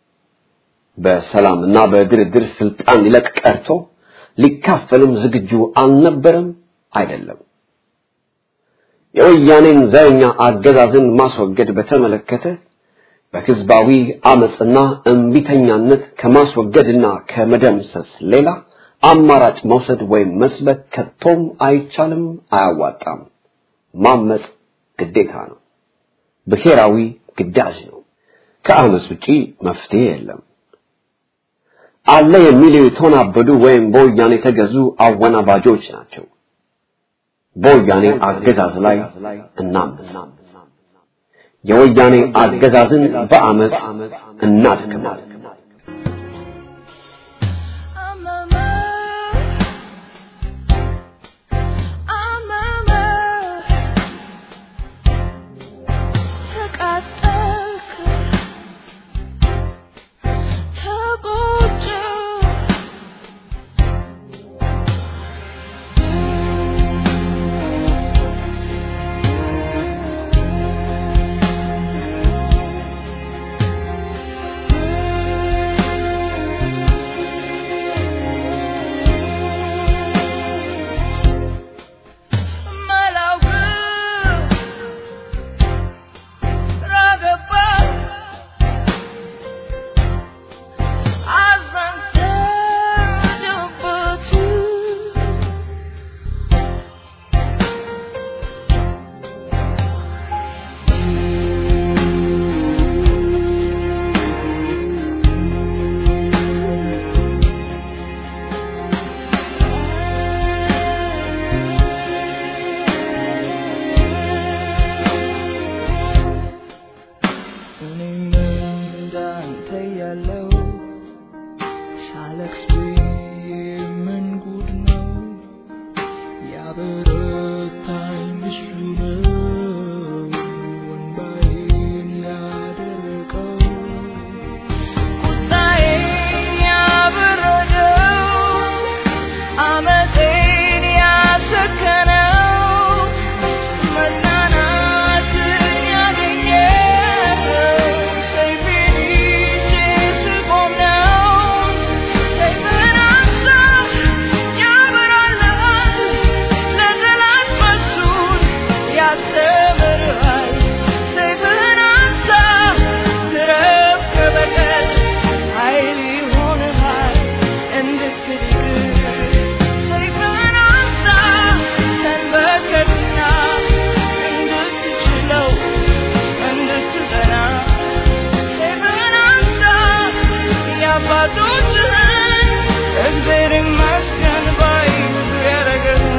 [SPEAKER 4] በሰላምና በድርድር ስልጣን ሊለቅ ቀርቶ ሊካፈልም ዝግጁ አልነበረም አይደለም። የወያኔን ዘረኛ አገዛዝን ማስወገድ በተመለከተ በህዝባዊ አመጽና እምቢተኛነት ከማስወገድና ከመደምሰስ ሌላ አማራጭ መውሰድ ወይም መስበክ ከቶም አይቻልም፣ አያዋጣም። ማመጽ ግዴታ ነው፣ ብሔራዊ ግዳጅ ነው። ከአመጽ ውጪ መፍትሄ የለም። አለ የሚሉ የተወናበዱ ወይም በወያኔ የተገዙ አወናባጆች ናቸው። በወያኔ አገዛዝ ላይ እናምፅ። የወያኔ አገዛዝን በአመፅ እናድክማለን።
[SPEAKER 5] I'm a ያለው ሳለቅስ ምን ጉድ ነው ያበረታኝ እሱ ነው ወንባዬን ያደረቀው ቁጣዬን ያበረደው አመፄን ያሰከነው መጽናናትን ያገኘው ሰይፌን ይዤ ስቆም ነው። ሰይፍህን አንሳ ያበራልሃል፣ ለጠላት መልሱን ያስተምርሃል። ሰይፍህን አንሳ ትረፍ ከበቀል ኃይል ይሆንሃል እንድትድን ሰይፍህን አንሳ ተንበርከክና እንድትችለው እንድትጸና ሰይፍህን አንሳ የአባቶችህን እግዜር ይመስገን ባይ ብዙ ያረገህን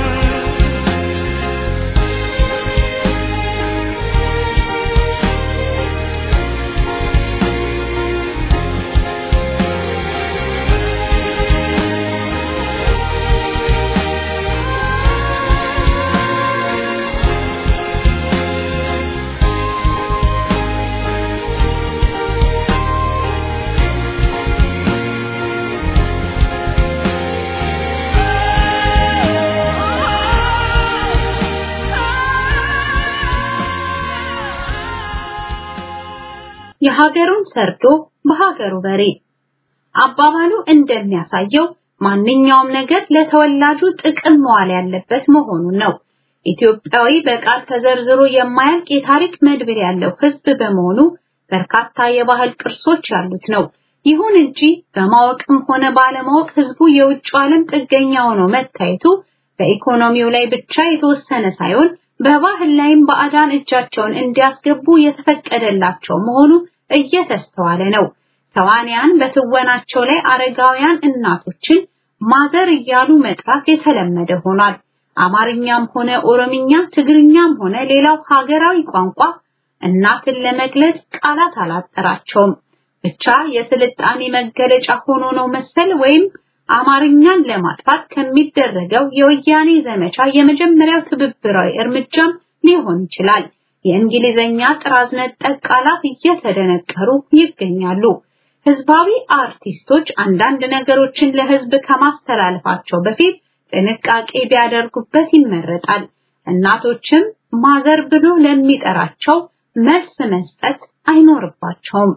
[SPEAKER 6] የሀገሩን ሰርዶ በሀገሩ በሬ አባባሉ እንደሚያሳየው ማንኛውም ነገር ለተወላጁ ጥቅም መዋል ያለበት መሆኑን ነው። ኢትዮጵያዊ በቃል ተዘርዝሮ የማያልቅ የታሪክ መድብል ያለው ሕዝብ በመሆኑ በርካታ የባህል ቅርሶች ያሉት ነው። ይሁን እንጂ በማወቅም ሆነ ባለማወቅ ሕዝቡ የውጭ ዓለም ጥገኛ ሆኖ መታየቱ በኢኮኖሚው ላይ ብቻ የተወሰነ ሳይሆን በባህል ላይም ባዕዳን እጃቸውን እንዲያስገቡ የተፈቀደላቸው መሆኑ እየተስተዋለ ነው። ተዋንያን በትወናቸው ላይ አረጋውያን እናቶችን ማዘር እያሉ መጥራት የተለመደ ሆኗል። አማርኛም ሆነ ኦሮምኛ፣ ትግርኛም ሆነ ሌላው ሀገራዊ ቋንቋ እናትን ለመግለጽ ቃላት አላጠራቸውም። ብቻ የስልጣኔ መገለጫ ሆኖ ነው መሰል ወይም አማርኛን ለማጥፋት ከሚደረገው የወያኔ ዘመቻ የመጀመሪያው ትብብራዊ እርምጃም ሊሆን ይችላል። የእንግሊዘኛ ጥራዝ ነጠቅ ቃላት እየተደነቀሩ ይገኛሉ። ህዝባዊ አርቲስቶች አንዳንድ ነገሮችን ለህዝብ ከማስተላለፋቸው በፊት ጥንቃቄ ቢያደርጉበት ይመረጣል። እናቶችም ማዘር ብሎ ለሚጠራቸው መልስ መስጠት አይኖርባቸውም።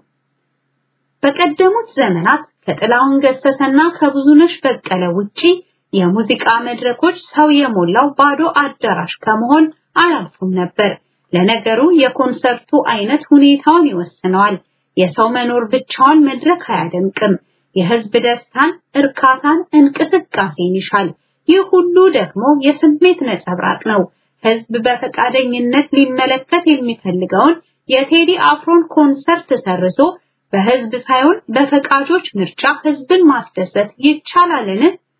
[SPEAKER 6] በቀደሙት ዘመናት ከጥላሁን ገሰሰና ከብዙነሽ በቀለ ውጪ የሙዚቃ መድረኮች ሰው የሞላው ባዶ አዳራሽ ከመሆን አያልፉም ነበር። ለነገሩ የኮንሰርቱ አይነት ሁኔታውን ይወስነዋል። የሰው መኖር ብቻውን መድረክ አያደምቅም። የህዝብ ደስታን፣ እርካታን፣ እንቅስቃሴን ይሻል። ይህ ሁሉ ደግሞ የስሜት ነጸብራቅ ነው። ህዝብ በፈቃደኝነት ሊመለከት የሚፈልገውን የቴዲ አፍሮን ኮንሰርት ሰርዞ በህዝብ ሳይሆን በፈቃጆች ምርጫ ህዝብን ማስደሰት ይቻላልን?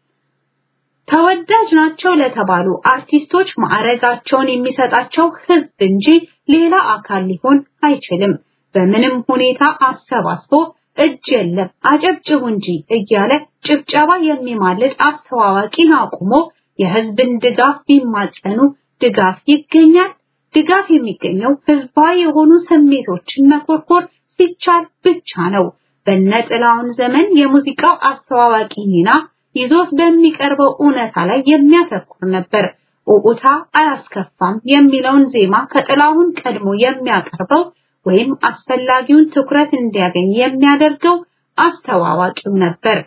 [SPEAKER 6] ተወዳጅ ናቸው ለተባሉ አርቲስቶች ማዕረጋቸውን የሚሰጣቸው ህዝብ እንጂ ሌላ አካል ሊሆን አይችልም። በምንም ሁኔታ አሰባስቦ እጅ የለም አጨብጭቡ እንጂ እያለ ጭብጨባ የሚማልድ አስተዋዋቂን አቁሞ የህዝብን ድጋፍ ቢማጸኑ ድጋፍ ይገኛል። ድጋፍ የሚገኘው ህዝባዊ የሆኑ ስሜቶችን መኮርኮር ሲቻል ብቻ ነው። በነ ጥላውን ዘመን የሙዚቃው አስተዋዋቂ ሚና ይዞት በሚቀርበው እውነታ ላይ የሚያተኩር ነበር። ኡኡታ አያስከፋም የሚለውን ዜማ ከጥላሁን ቀድሞ የሚያቀርበው ወይም አስፈላጊውን ትኩረት እንዲያገኝ የሚያደርገው አስተዋዋቂው ነበር።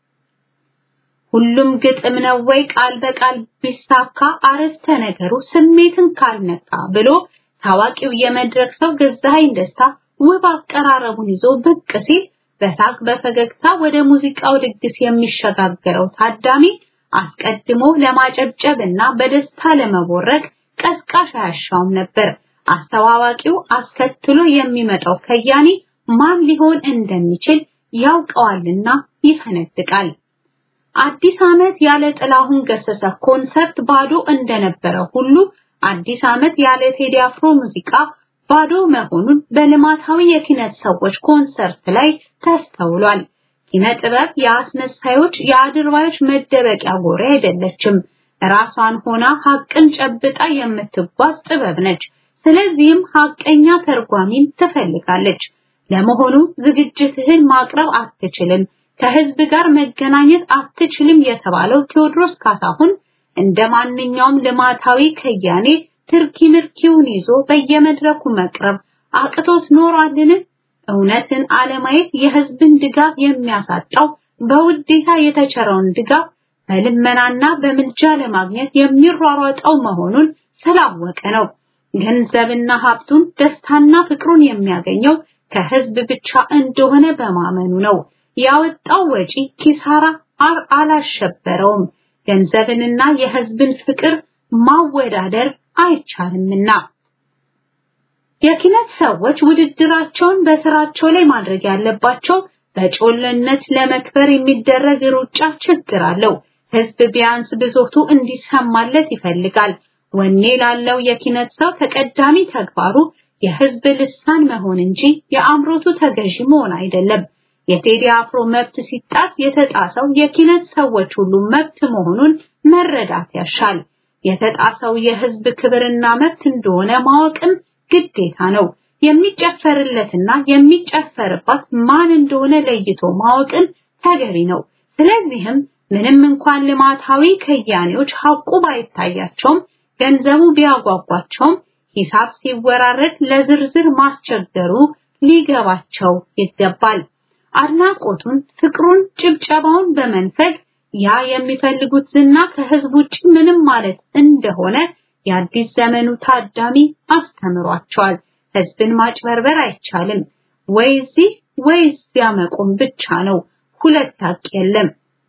[SPEAKER 6] ሁሉም ግጥም ነው ወይ ቃል በቃል ቢሳካ አረፍተ ነገሩ ስሜትን ካልነካ ብሎ ታዋቂው የመድረክ ሰው ገዛኸኝ ደስታ ውብ አቀራረቡን ይዞ ብቅ ሲል በሳቅ በፈገግታ ወደ ሙዚቃው ድግስ የሚሸጋገረው ታዳሚ አስቀድሞ ለማጨብጨብና በደስታ ለመቦረቅ ቀስቃሽ አያሻውም ነበር። አስተዋዋቂው አስከትሎ የሚመጣው ከያኒ ማን ሊሆን እንደሚችል ያውቀዋልና ይፈነድቃል። አዲስ ዓመት ያለ ጥላሁን ገሰሰ ኮንሰርት ባዶ እንደነበረ ሁሉ አዲስ ዓመት ያለ ቴዲ አፍሮ ሙዚቃ ባዶ መሆኑን በልማታዊ የኪነት ሰዎች ኮንሰርት ላይ ተስተውሏል። ኪነ ጥበብ የአስመሳዮች የአድርባዮች መደበቂያ ጎሬ አይደለችም። ራሷን ሆና ሀቅን ጨብጣ የምትጓዝ ጥበብ ነች። ስለዚህም ሀቀኛ ተርጓሚን ትፈልጋለች። ለመሆኑ ዝግጅትህን ማቅረብ አትችልም፣ ከህዝብ ጋር መገናኘት አትችልም የተባለው ቴዎድሮስ ካሳሁን እንደ ማንኛውም ልማታዊ ከያኔ ትርኪ ምርኪውን ይዞ በየመድረኩ መቅረብ አቅቶት ኖሯልን? እውነትን አለማየት የህዝብን ድጋፍ የሚያሳጣው በውዴታ የተቸረውን ድጋፍ በልመናና በምልጃ ለማግኘት የሚሯሯጠው መሆኑን ስላወቀ ነው። ገንዘብና ሀብቱን ደስታና ፍቅሩን የሚያገኘው ከህዝብ ብቻ እንደሆነ በማመኑ ነው። ያወጣው ወጪ ኪሳራ አር አላሸበረውም። ገንዘብንና የህዝብን ፍቅር ማወዳደር አይቻልምና። የኪነት ሰዎች ውድድራቸውን በስራቸው ላይ ማድረግ ያለባቸው በጮለነት ለመክበር የሚደረግ ሩጫ ችግር አለው። ህዝብ ቢያንስ ብሶቱ እንዲሰማለት ይፈልጋል። ወኔ ላለው የኪነት ሰው ተቀዳሚ ተግባሩ የህዝብ ልሳን መሆን እንጂ የአምሮቱ ተገዢ መሆን አይደለም። የቴዲ አፍሮ መብት ሲጣስ የተጣሰው የኪነት ሰዎች ሁሉ መብት መሆኑን መረዳት ያሻል። የተጣሰው የህዝብ ክብርና መብት እንደሆነ ማወቅም ግዴታ ነው። የሚጨፈርለትና የሚጨፈርባት ማን እንደሆነ ለይቶ ማወቅን ተገቢ ነው። ስለዚህም ምንም እንኳን ልማታዊ ከያኔዎች ሐቁ ባይታያቸውም ገንዘቡ ቢያጓጓቸውም ሂሳብ ሲወራረድ ለዝርዝር ማስቸገሩ ሊገባቸው ይገባል። አድናቆቱን፣ ፍቅሩን፣ ጭብጨባውን በመንፈግ ያ የሚፈልጉት ዝና ከህዝብ ውጭ ምንም ማለት እንደሆነ የአዲስ ዘመኑ ታዳሚ አስተምሯቸዋል። ህዝብን ማጭበርበር አይቻልም። ወይ እዚህ ወይ እዚያ መቆም ብቻ ነው። ሁለት ሀቅ የለም።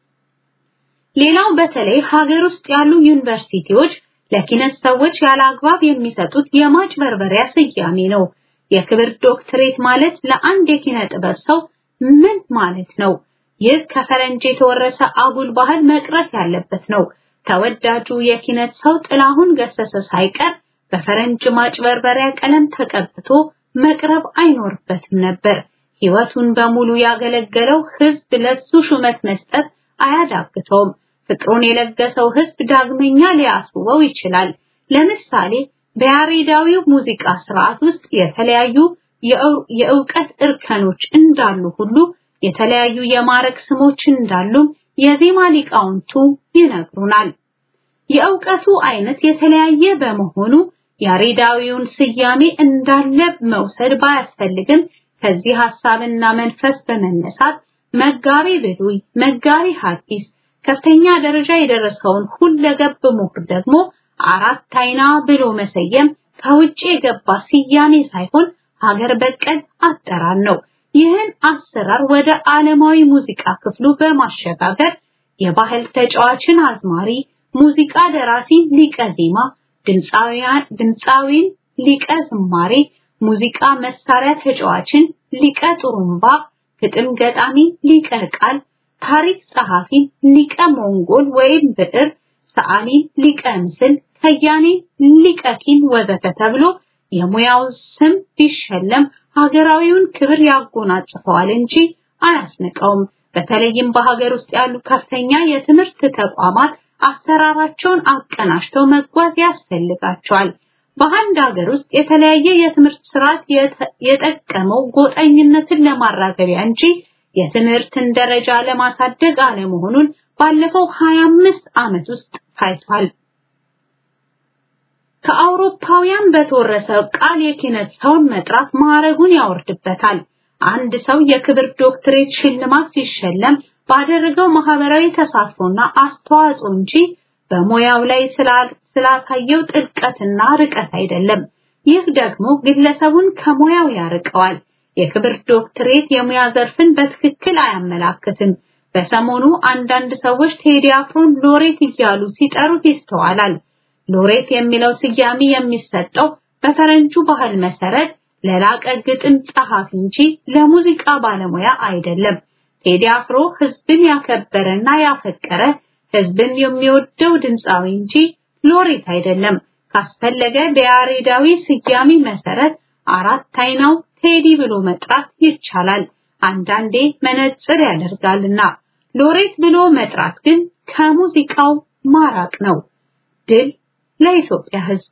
[SPEAKER 6] ሌላው በተለይ ሀገር ውስጥ ያሉ ዩኒቨርሲቲዎች ለኪነት ሰዎች ያለ አግባብ የሚሰጡት የማጭበርበሪያ ስያሜ ነው። የክብር ዶክትሬት ማለት ለአንድ የኪነ ጥበብ ሰው ምን ማለት ነው? ይህ ከፈረንጅ የተወረሰ አጉል ባህል መቅረት ያለበት ነው። ተወዳጁ የኪነት ሰው ጥላሁን ገሰሰ ሳይቀር በፈረንጅ ማጭበርበሪያ ቀለም ተቀብቶ መቅረብ አይኖርበትም ነበር። ህይወቱን በሙሉ ያገለገለው ህዝብ ለሱ ሹመት መስጠት አያዳግተውም። ፍቅሩን የለገሰው ህዝብ ዳግመኛ ሊያስውበው ይችላል። ለምሳሌ በያሬዳዊው ሙዚቃ ስርዓት ውስጥ የተለያዩ የእውቀት እርከኖች እንዳሉ ሁሉ የተለያዩ የማረግ ስሞች እንዳሉ የዜማ ሊቃውንቱ ይነግሩናል። የእውቀቱ አይነት የተለያየ በመሆኑ ያሬዳዊውን ስያሜ እንዳለ መውሰድ ባያስፈልግም ከዚህ ሐሳብና መንፈስ በመነሳት መጋቢ ብሉይ፣ መጋቢ ሐዲስ ከፍተኛ ደረጃ የደረሰውን ሁለገብ ምሁር ደግሞ አራት አይና ብሎ መሰየም ከውጭ የገባ ስያሜ ሳይሆን ሀገር በቀል አጠራር ነው። ይህን አሰራር ወደ ዓለማዊ ሙዚቃ ክፍሉ በማሸጋገር የባህል ተጫዋችን አዝማሪ፣ ሙዚቃ ደራሲ ሊቀ ዜማ፣ ድምፃዊን ሊቀ ዝማሬ፣ ሙዚቃ መሳሪያ ተጫዋችን ሊቀ ጥሩምባ፣ ግጥም ገጣሚ ሊቀ ቃል፣ ታሪክ ጸሐፊ ሊቀ ሞንጎል ወይም ብዕር፣ ሰዓሊ ሊቀ ምስል፣ ከያኔ ሊቀ ኪን ወዘተ ተብሎ የሙያው ስም ቢሸለም ሀገራዊውን ክብር ያጎናጽፈዋል እንጂ አያስንቀውም። በተለይም በሀገር ውስጥ ያሉ ከፍተኛ የትምህርት ተቋማት አሰራራቸውን አቀናጅተው መጓዝ ያስፈልጋቸዋል። በአንድ ሀገር ውስጥ የተለያየ የትምህርት ስርዓት የጠቀመው ጎጠኝነትን ለማራገቢያ እንጂ የትምህርትን ደረጃ ለማሳደግ አለመሆኑን ባለፈው 25 ዓመት ውስጥ ታይቷል። ከአውሮፓውያን በተወረሰ ቃል የኪነት ሰውን መጥራት ማዕረጉን ያወርድበታል። አንድ ሰው የክብር ዶክትሬት ሽልማት ሲሸለም ባደረገው ማህበራዊ ተሳትፎና አስተዋጽኦ እንጂ በሙያው ላይ ስላሳየው ጥልቀትና ርቀት አይደለም። ይህ ደግሞ ግለሰቡን ከሙያው ያርቀዋል። የክብር ዶክትሬት የሙያ ዘርፍን በትክክል አያመላክትም። በሰሞኑ አንዳንድ ሰዎች ቴዲ አፍሮን ሎሬት እያሉ ሲጠሩት ይስተዋላል። ሎሬት የሚለው ስያሜ የሚሰጠው በፈረንጁ ባህል መሰረት ለላቀ ግጥም ጸሐፊ እንጂ ለሙዚቃ ባለሙያ አይደለም። ቴዲ አፍሮ ህዝብን ያከበረና ያፈቀረ ህዝብን የሚወደው ድምፃዊ እንጂ ሎሬት አይደለም። ካስፈለገ በያሬዳዊ ስያሜ መሰረት አራት አይናው ቴዲ ብሎ መጥራት ይቻላል። አንዳንዴ መነጽር ያደርጋልና ሎሬት ብሎ መጥራት ግን ከሙዚቃው ማራቅ ነው። ድል ለኢትዮጵያ ሕዝብ።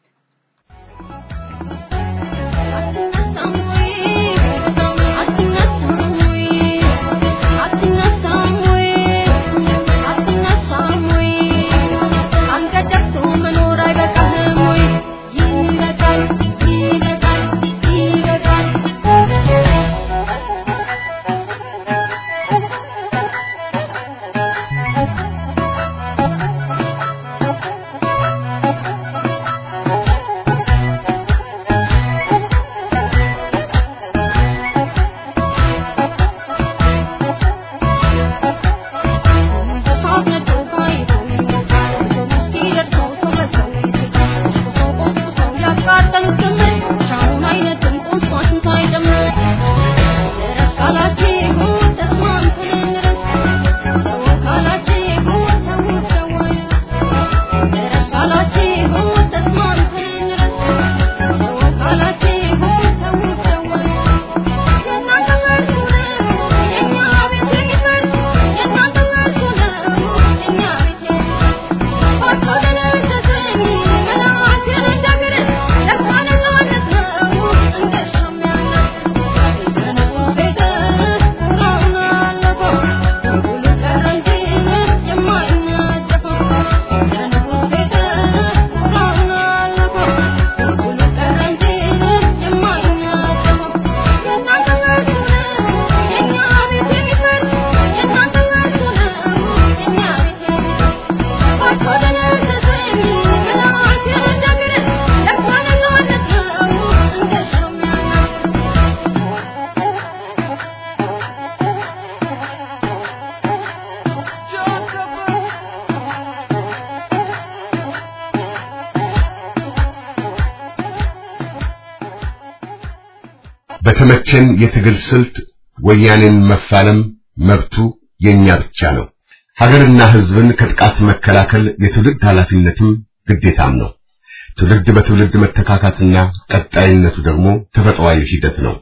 [SPEAKER 7] በተመቸን የትግል ስልት ወያኔን መፋለም መብቱ የኛ ብቻ ነው። ሀገርና ሕዝብን ከጥቃት መከላከል የትውልድ ኃላፊነትም ግዴታም ነው። ትውልድ በትውልድ መተካካትና ቀጣይነቱ ደግሞ ተፈጥሯዊ ሂደት ነው።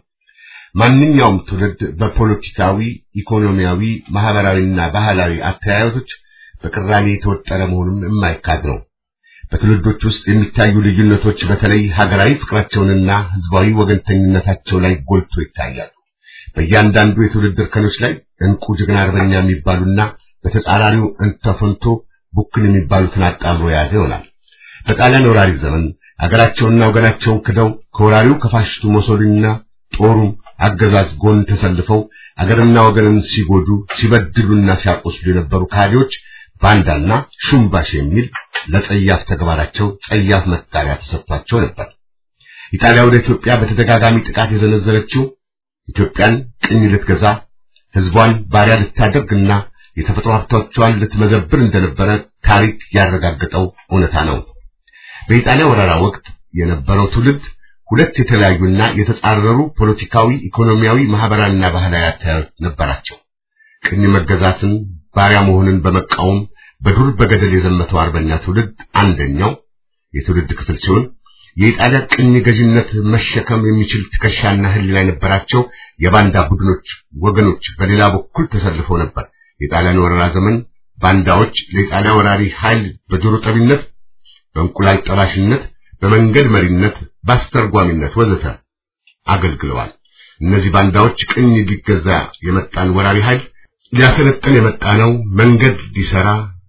[SPEAKER 7] ማንኛውም ትውልድ በፖለቲካዊ፣ ኢኮኖሚያዊ፣ ማህበራዊና ባህላዊ አተያየቶች በቅራኔ የተወጠረ መሆኑን የማይካድ ነው። በትውልዶች ውስጥ የሚታዩ ልዩነቶች በተለይ ሀገራዊ ፍቅራቸውንና ህዝባዊ ወገንተኝነታቸው ላይ ጎልቶ ይታያሉ። በእያንዳንዱ የትውልድ እርከኖች ላይ እንቁ ጀግና አርበኛ የሚባሉና በተጻራሪው እንተፈንቶ ቡክን የሚባሉትን አጣምሮ የያዘ ይሆናል። በጣሊያን ወራሪ ዘመን ሀገራቸውንና ወገናቸውን ክደው ከወራሪው ከፋሽስቱ ሞሶሊኒና ጦሩም አገዛዝ ጎን ተሰልፈው አገርና ወገንን ሲጎዱ ሲበድሉና ሲያቆስሉ የነበሩ ካዲዎች ባንዳና ሹምባሽ የሚል ለጸያፍ ተግባራቸው ጸያፍ መጣሪያ ተሰጥቷቸው ነበር። ኢጣሊያ ወደ ኢትዮጵያ በተደጋጋሚ ጥቃት የዘነዘረችው ኢትዮጵያን ቅኝ ልትገዛ ህዝቧን ባሪያ ልታደርግና የተፈጥሮ ሀብቶቿን ልትመዘብር እንደነበረ ታሪክ ያረጋገጠው እውነታ ነው። በኢጣሊያ ወረራ ወቅት የነበረው ትውልድ ሁለት የተለያዩና የተጻረሩ ፖለቲካዊ፣ ኢኮኖሚያዊ፣ ማህበራዊና ባህላዊ አተያዮች ነበራቸው። ቅኝ መገዛትን ባሪያ መሆንን በመቃወም በዱር በገደል የዘመተው አርበኛ ትውልድ አንደኛው የትውልድ ክፍል ሲሆን የኢጣሊያ ቅኝ ገዥነት መሸከም የሚችል ትከሻና ህሊና የነበራቸው የባንዳ ቡድኖች ወገኖች በሌላ በኩል ተሰልፈው ነበር። የጣሊያን ወረራ ዘመን ባንዳዎች ለኢጣሊያ ወራሪ ኃይል በጆሮ ጠቢነት፣ በእንቁላል ጠባሽነት፣ በመንገድ መሪነት፣ በአስተርጓሚነት ወዘተ አገልግለዋል። እነዚህ ባንዳዎች ቅኝ ሊገዛ የመጣን ወራሪ ኃይል ሊያሰለጥን የመጣ ነው፣ መንገድ ሊሰራ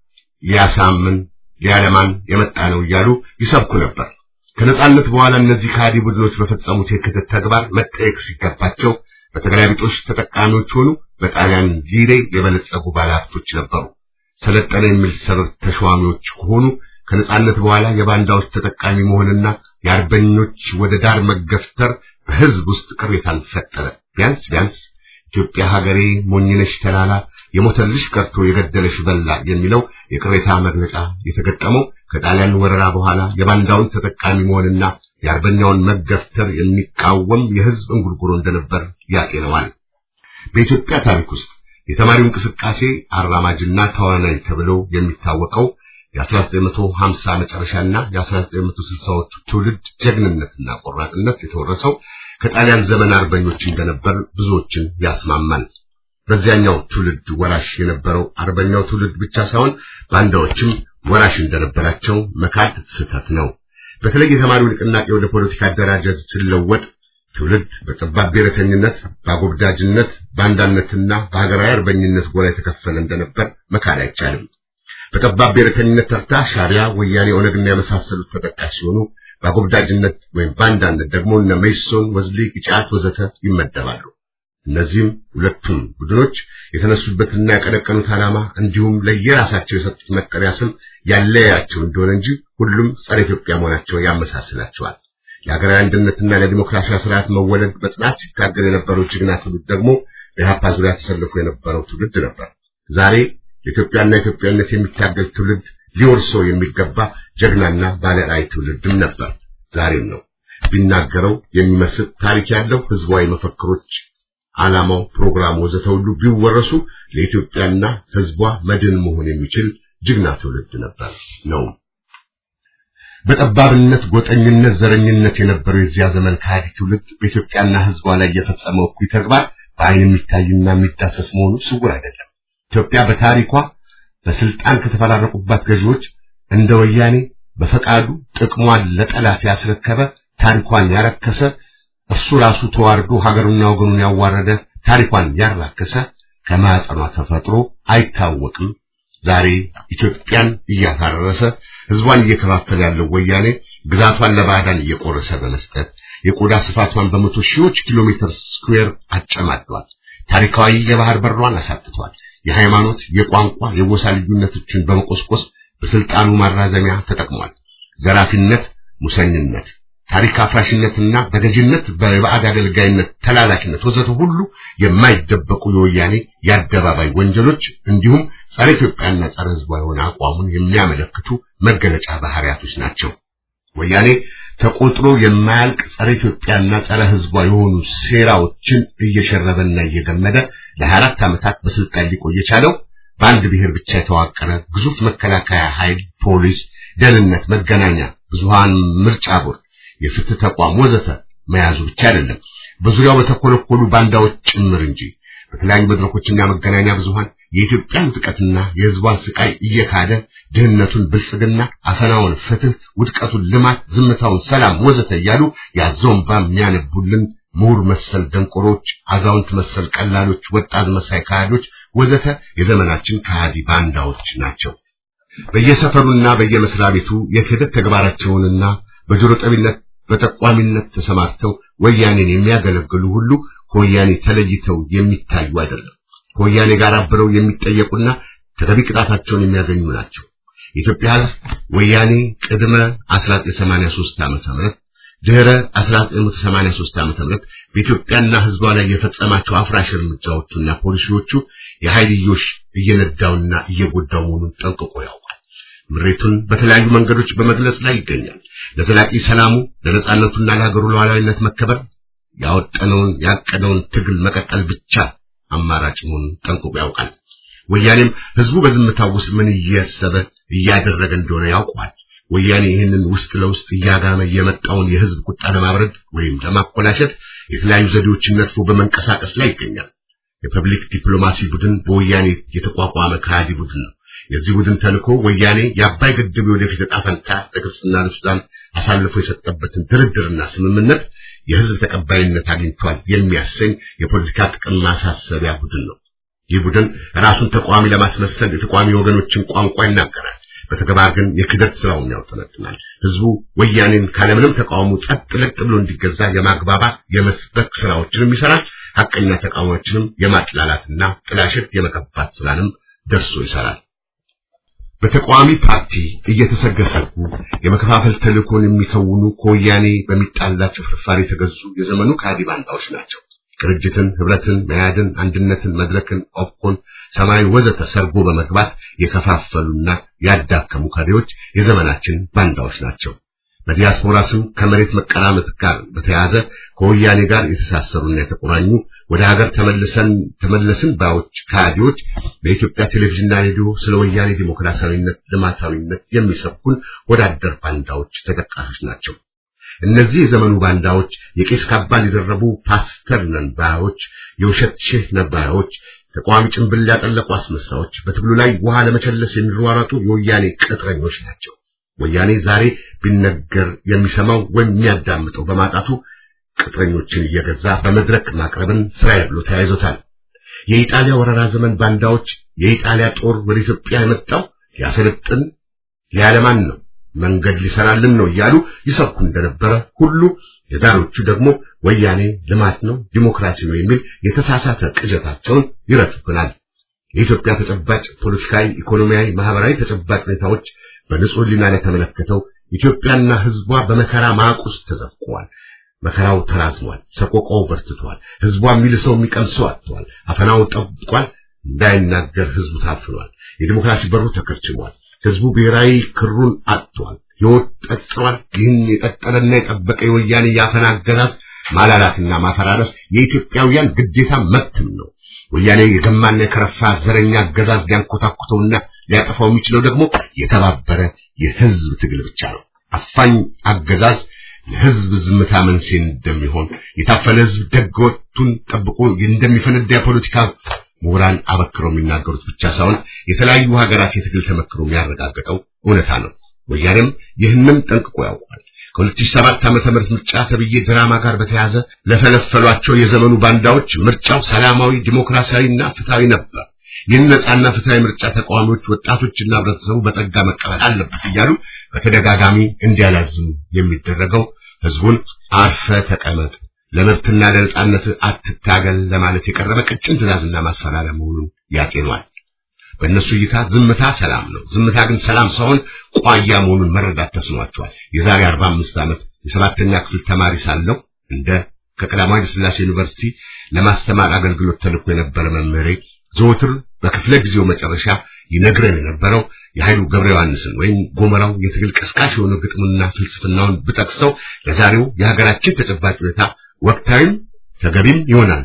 [SPEAKER 7] ሊያሳምን ሊያለማን የመጣ ነው እያሉ ይሰብኩ ነበር። ከነጻነት በኋላ እነዚህ ከሃዲ ቡድኖች በፈጸሙት የክህደት ተግባር መጠየቅ ሲገባቸው በተገላቢጦሽ ተጠቃሚዎች ሆኑ። በጣሊያን ሊሬ የበለጸጉ ባለሀብቶች ነበሩ። ሰለጠነ የሚል ሰበብ ተሿሚዎች ከሆኑ ከነጻነት በኋላ የባንዳዎች ተጠቃሚ መሆንና የአርበኞች ወደ ዳር መገፍተር በህዝብ ውስጥ ቅሬታን ፈጠረ። ቢያንስ ቢያንስ ኢትዮጵያ ሀገሬ ሞኝነሽ ተላላ የሞተልሽ ቀርቶ የገደለሽ በላ የሚለው የቅሬታ መግለጫ የተገጠመው ከጣሊያን ወረራ በኋላ የባንዳውን ተጠቃሚ መሆንና የአርበኛውን መገፍተር የሚቃወም የህዝብ እንጉርጉሮ እንደነበር ያጤነዋል። በኢትዮጵያ ታሪክ ውስጥ የተማሪው እንቅስቃሴ አራማጅና ተዋናይ ተብሎ የሚታወቀው የ1950 መጨረሻና የ1960ዎቹ ትውልድ ጀግንነትና ቆራጥነት የተወረሰው ከጣሊያን ዘመን አርበኞች እንደነበር ብዙዎችን ያስማማል። በዚያኛው ትውልድ ወራሽ የነበረው አርበኛው ትውልድ ብቻ ሳይሆን ባንዳዎችም ወራሽ እንደነበራቸው መካድ ስህተት ነው። በተለይ የተማሪው ንቅናቄ ወደ ፖለቲካ አደራጀት ሲለወጥ ትውልድ በጠባብ ብሔረተኝነት፣ በአጎብዳጅነት፣ በአንዳነትና በሀገራዊ አርበኝነት ጎራ የተከፈለ እንደነበር መካድ አይቻልም። በጠባብ ብሔረተኝነት ተርታ ሻዕቢያ፣ ወያኔ፣ ኦነግና የመሳሰሉት ተጠቃሽ ሲሆኑ በአጎብዳጅነት ወይም በአንዳነት ደግሞ እነ መኢሶን፣ ወዝሊ፣ ኢጫት ወዘተ ይመደባሉ። እነዚህም ሁለቱም ቡድኖች የተነሱበትና ያቀነቀኑት ዓላማ እንዲሁም ለየራሳቸው የሰጡት መጠሪያ ስም ያለያቸው እንደሆነ እንጂ ሁሉም ጸረ ኢትዮጵያ መሆናቸው ያመሳስላቸዋል። ለሀገራዊ አንድነትና ለዲሞክራሲያዊ ስርዓት መወለድ በጽናት ሲታገል የነበረው ጀግና ትውልድ ደግሞ በኢህአፓ ዙሪያ ተሰልፎ የነበረው ትውልድ ነበር። ዛሬ ለኢትዮጵያና ኢትዮጵያነት የሚታገል ትውልድ ሊወርሰው የሚገባ ጀግናና ባለራዕይ ትውልድም ነበር፣ ዛሬም ነው። ቢናገረው የሚመስል ታሪክ ያለው ህዝባዊ መፈክሮች ዓላማው፣ ፕሮግራሙ ወዘተ ሁሉ ቢወረሱ ለኢትዮጵያና ህዝቧ መድን መሆን የሚችል ጀግና ትውልድ ነበር ነው። በጠባብነት፣ ጎጠኝነት፣ ዘረኝነት የነበረው የዚያ ዘመን ከሃዲ ትውልድ በኢትዮጵያና ህዝቧ ላይ የፈጸመው እኩይ ተግባር በዓይን የሚታይና የሚዳሰስ መሆኑ ስውር አይደለም። ኢትዮጵያ በታሪኳ በስልጣን ከተፈራረቁባት ገዢዎች እንደ ወያኔ በፈቃዱ ጥቅሟን ለጠላት ያስረከበ ታሪኳን ያረከሰ እርሱ ራሱ ተዋርዶ ሀገሩና ወገኑን ያዋረደ ታሪኳን ያራከሰ ከማዕፀኗ ተፈጥሮ አይታወቅም። ዛሬ ኢትዮጵያን እያፈረሰ ህዝቧን እየከፋፈለ ያለው ወያኔ ግዛቷን ለባዕዳን እየቆረሰ በመስጠት የቆዳ ስፋቷን በመቶ ሺዎች ኪሎ ሜትር ስኩዌር አጨማዷል። ታሪካዊ የባህር በሯን አሳጥቷል። የሃይማኖት፣ የቋንቋ፣ የጎሳ ልዩነቶችን በመቆስቆስ በስልጣኑ ማራዘሚያ ተጠቅሟል። ዘራፊነት፣ ሙሰኝነት ታሪክ አፍራሽነትና በገዥነት በባዕድ አገልጋይነት ተላላኪነት ወዘተ ሁሉ የማይደበቁ የወያኔ የአደባባይ ወንጀሎች እንዲሁም ጸረ ኢትዮጵያና ጸረ ህዝቧ የሆነ አቋሙን የሚያመለክቱ መገለጫ ባህሪያቶች ናቸው። ወያኔ ተቆጥሮ የማያልቅ ጸረ ኢትዮጵያና ጸረ ህዝቧ የሆኑ ሴራዎችን እየሸረበና እየገመደ ለ24 ዓመታት በስልጣን ሊቆይ የቻለው በአንድ ብሔር ብቻ የተዋቀረ ግዙፍ መከላከያ ኃይል፣ ፖሊስ፣ ደህንነት፣ መገናኛ ብዙሃን፣ ምርጫ ቦርድ የፍትህ ተቋም ወዘተ መያዙ ብቻ አይደለም፣ በዙሪያው በተኮለኮሉ ባንዳዎች ጭምር እንጂ። በተለያዩ መድረኮችና መገናኛ ብዙሃን የኢትዮጵያን ውድቀትና የህዝቧን ስቃይ እየካደ ድህነቱን ብልጽግና፣ አፈናውን ፍትህ፣ ውድቀቱን ልማት፣ ዝምታውን ሰላም ወዘተ እያሉ ያዘውን የሚያነቡልን ምሁር መሰል ደንቆሮች፣ አዛውንት መሰል ቀላሎች፣ ወጣት መሳይ ካህዶች ወዘተ የዘመናችን ከሃዲ ባንዳዎች ናቸው። በየሰፈሩና በየመስሪያ ቤቱ የክህደት ተግባራቸውንና በጆሮ ጠቢነት በጠቋሚነት ተሰማርተው ወያኔን የሚያገለግሉ ሁሉ ከወያኔ ተለይተው የሚታዩ አይደለም። ከወያኔ ጋር አብረው የሚጠየቁና ተገቢ ቅጣታቸውን የሚያገኙ ናቸው። የኢትዮጵያ ሕዝብ ወያኔ ቅድመ 1983 ዓመተ ምህረት ድህረ 1983 ዓመተ ምህረት በኢትዮጵያና ሕዝቧ ላይ የፈጸማቸው አፍራሽ እርምጃዎቹና ፖሊሲዎቹ የኃይልዮሽ እየነዳውና እየጎዳው መሆኑን ጠንቅቆ ያውቃል። ምሬቱን በተለያዩ መንገዶች በመግለጽ ላይ ይገኛል። ለዘላቂ ሰላሙ ለነጻነቱና ለሀገሩ ሉዓላዊነት መከበር ያወጠነውን ያቀደውን ትግል መቀጠል ብቻ አማራጭ መሆኑን ጠንቅቆ ያውቃል። ወያኔም ህዝቡ በዝምታው ውስጥ ምን እያሰበ እያደረገ እንደሆነ ያውቀዋል። ወያኔ ይህንን ውስጥ ለውስጥ እያጋመ የመጣውን የህዝብ ቁጣ ለማብረድ ወይም ለማኮላሸት የተለያዩ ዘዴዎችን ነድፎ በመንቀሳቀስ ላይ ይገኛል። የፐብሊክ ዲፕሎማሲ ቡድን በወያኔ የተቋቋመ ከሃዲ ቡድን ነው። የዚህ ቡድን ተልእኮ ወያኔ የአባይ ግድብ ወደፊት ዕጣ ፈንታ ለግብፅና ለሱዳን አሳልፎ የሰጠበትን ድርድርና ስምምነት የህዝብ ተቀባይነት አግኝቷል የሚያሰኝ የፖለቲካ ጥቅም ማሳሰቢያ ቡድን ነው። ይህ ቡድን ራሱን ተቃዋሚ ለማስመሰል የተቃዋሚ ወገኖችን ቋንቋ ይናገራል። በተግባር ግን የክደት ስራውን ያውጠነጥናል። ህዝቡ ወያኔን ካለምንም ተቃውሞ ጸጥ ለጥ ብሎ እንዲገዛ የማግባባት የመስበክ ስራዎችንም ይሰራል። ሐቀኛ ተቃዋሚዎችንም የማጥላላትና ጥላሸት የመቀባት ስራንም ደርሶ ይሰራል። በተቃዋሚ ፓርቲ እየተሰገሰጉ የመከፋፈል ተልእኮን የሚከውኑ ከወያኔ በሚጣላቸው ፍርፋሪ የተገዙ የዘመኑ ከሃዲ ባንዳዎች ናቸው። ቅርጅትን፣ ህብረትን፣ መያድን፣ አንድነትን፣ መድረክን፣ ኦፕኮን፣ ሰማያዊ ወዘተ ሰርጎ በመግባት የከፋፈሉና ያዳከሙ ከሪዎች የዘመናችን ባንዳዎች ናቸው። በዲያስፖራ ስም ከመሬት መቀራመት ጋር በተያያዘ ከወያኔ ጋር የተሳሰሩና የተቆራኙ ወደ ሀገር ተመልሰን ተመለስን ባዮች ከሃዲዎች በኢትዮጵያ ቴሌቪዥንና ሬዲዮ ስለ ወያኔ ዲሞክራሲያዊነት፣ ልማታዊነት የሚሰብኩን ወዳደር ባንዳዎች ተጠቃሾች ናቸው። እነዚህ የዘመኑ ባንዳዎች የቄስ ካባን የደረቡ ፓስተር ነን ባዮች፣ የውሸት ሼህ ነባዮች፣ ተቃዋሚ ጭንብል ያጠለቁ አስመሳዮች፣ በትግሉ ላይ ውሃ ለመቸለስ የሚሯሯጡ የወያኔ ቅጥረኞች ናቸው። ወያኔ ዛሬ ቢነገር የሚሰማው ወይም የሚያዳምጠው በማጣቱ ቅጥረኞችን እየገዛ በመድረክ ማቅረብን ስራዬ ብሎ ተያይዞታል። የኢጣሊያ ወረራ ዘመን ባንዳዎች የኢጣሊያ ጦር ወደ ኢትዮጵያ የመጣው ሊያሰለጥን ሊያለማን ነው፣ መንገድ ሊሰራልን ነው እያሉ ይሰብኩ እንደነበረ ሁሉ የዛሬዎቹ ደግሞ ወያኔ ልማት ነው፣ ዲሞክራሲ ነው የሚል የተሳሳተ ቅዠታቸውን ይረቱብናል። የኢትዮጵያ ተጨባጭ ፖለቲካዊ፣ ኢኮኖሚያዊ፣ ማህበራዊ ተጨባጭ ሁኔታዎች በንጹህ ሕሊና ላይ ተመለከተው ኢትዮጵያና ሕዝቧ በመከራ ማቅ ውስጥ ተዘፍቀዋል። መከራው ተራዝሟል። ሰቆቃው በርትቷል። ሕዝቧ የሚልሰው የሚቀምሰው አጥቷል። አፈናው ጠብቋል። እንዳይናገር ሕዝቡ ታፍኗል። የዲሞክራሲ በሩ ተከርችሟል። ሕዝቡ ብሔራዊ ክሩን አጥቷል። ሕይወት ጠጥሯል። ይህን የጠጠረና የጠበቀ የወያኔ የአፈና አገዛዝ ማላላትና ማፈራረስ የኢትዮጵያውያን ግዴታ መብትም ነው። ወያኔ የገማና የከረፋ ዘረኛ አገዛዝ ሊያንኮታኩተውና ሊያጠፋው የሚችለው ደግሞ የተባበረ የሕዝብ ትግል ብቻ ነው። አፋኝ አገዛዝ ለሕዝብ ዝምታ መንስኤ እንደሚሆን የታፈነ ሕዝብ ደግ ወቅቱን ጠብቆ እንደሚፈነዳ የፖለቲካ ምሁራን አበክረው የሚናገሩት ብቻ ሳይሆን የተለያዩ ሀገራት የትግል ተመክሮ የሚያረጋግጠው እውነታ ነው። ወያኔም ይህንን ጠንቅቆ ያውቋል። ከ2007 ዓመተ ምህረት ምርጫ ተብዬ ድራማ ጋር በተያያዘ ለፈለፈሏቸው የዘመኑ ባንዳዎች ምርጫው ሰላማዊ፣ ዲሞክራሲያዊና ፍትሃዊ ነበር። ይህን ነጻና ፍትሃዊ ምርጫ ተቃዋሚዎች፣ ወጣቶችና ህብረተሰቡ በጸጋ መቀበል አለበት እያሉ በተደጋጋሚ እንዲያላዝሙ የሚደረገው ህዝቡን አርፈ ተቀመጥ፣ ለመብትና ለነጻነት አትታገል ለማለት የቀረበ ቀጭን ትዕዛዝና ማስፈራሪያ መሆኑን ያጤኗል። በእነሱ እይታ ዝምታ ሰላም ነው። ዝምታ ግን ሰላም ሳይሆን ቋያ መሆኑን መረዳት ተስኗቸዋል። የዛሬ 45 ዓመት የሰባተኛ ክፍል ተማሪ ሳለሁ እንደ ከቀዳማዊ ኃይለ ሥላሴ ዩኒቨርሲቲ ለማስተማር አገልግሎት ተልኮ የነበረ መምህሬ ዘወትር በክፍለ ጊዜው መጨረሻ ይነግረን የነበረው የኃይሉ ገብረ ዮሐንስን ወይም ጎመራው የትግል ቀስቃሽ የሆነ ግጥሙና ፍልስፍናውን ብጠቅሰው ለዛሬው የሀገራችን ተጨባጭ ሁኔታ ወቅታዊም ተገቢም ይሆናል።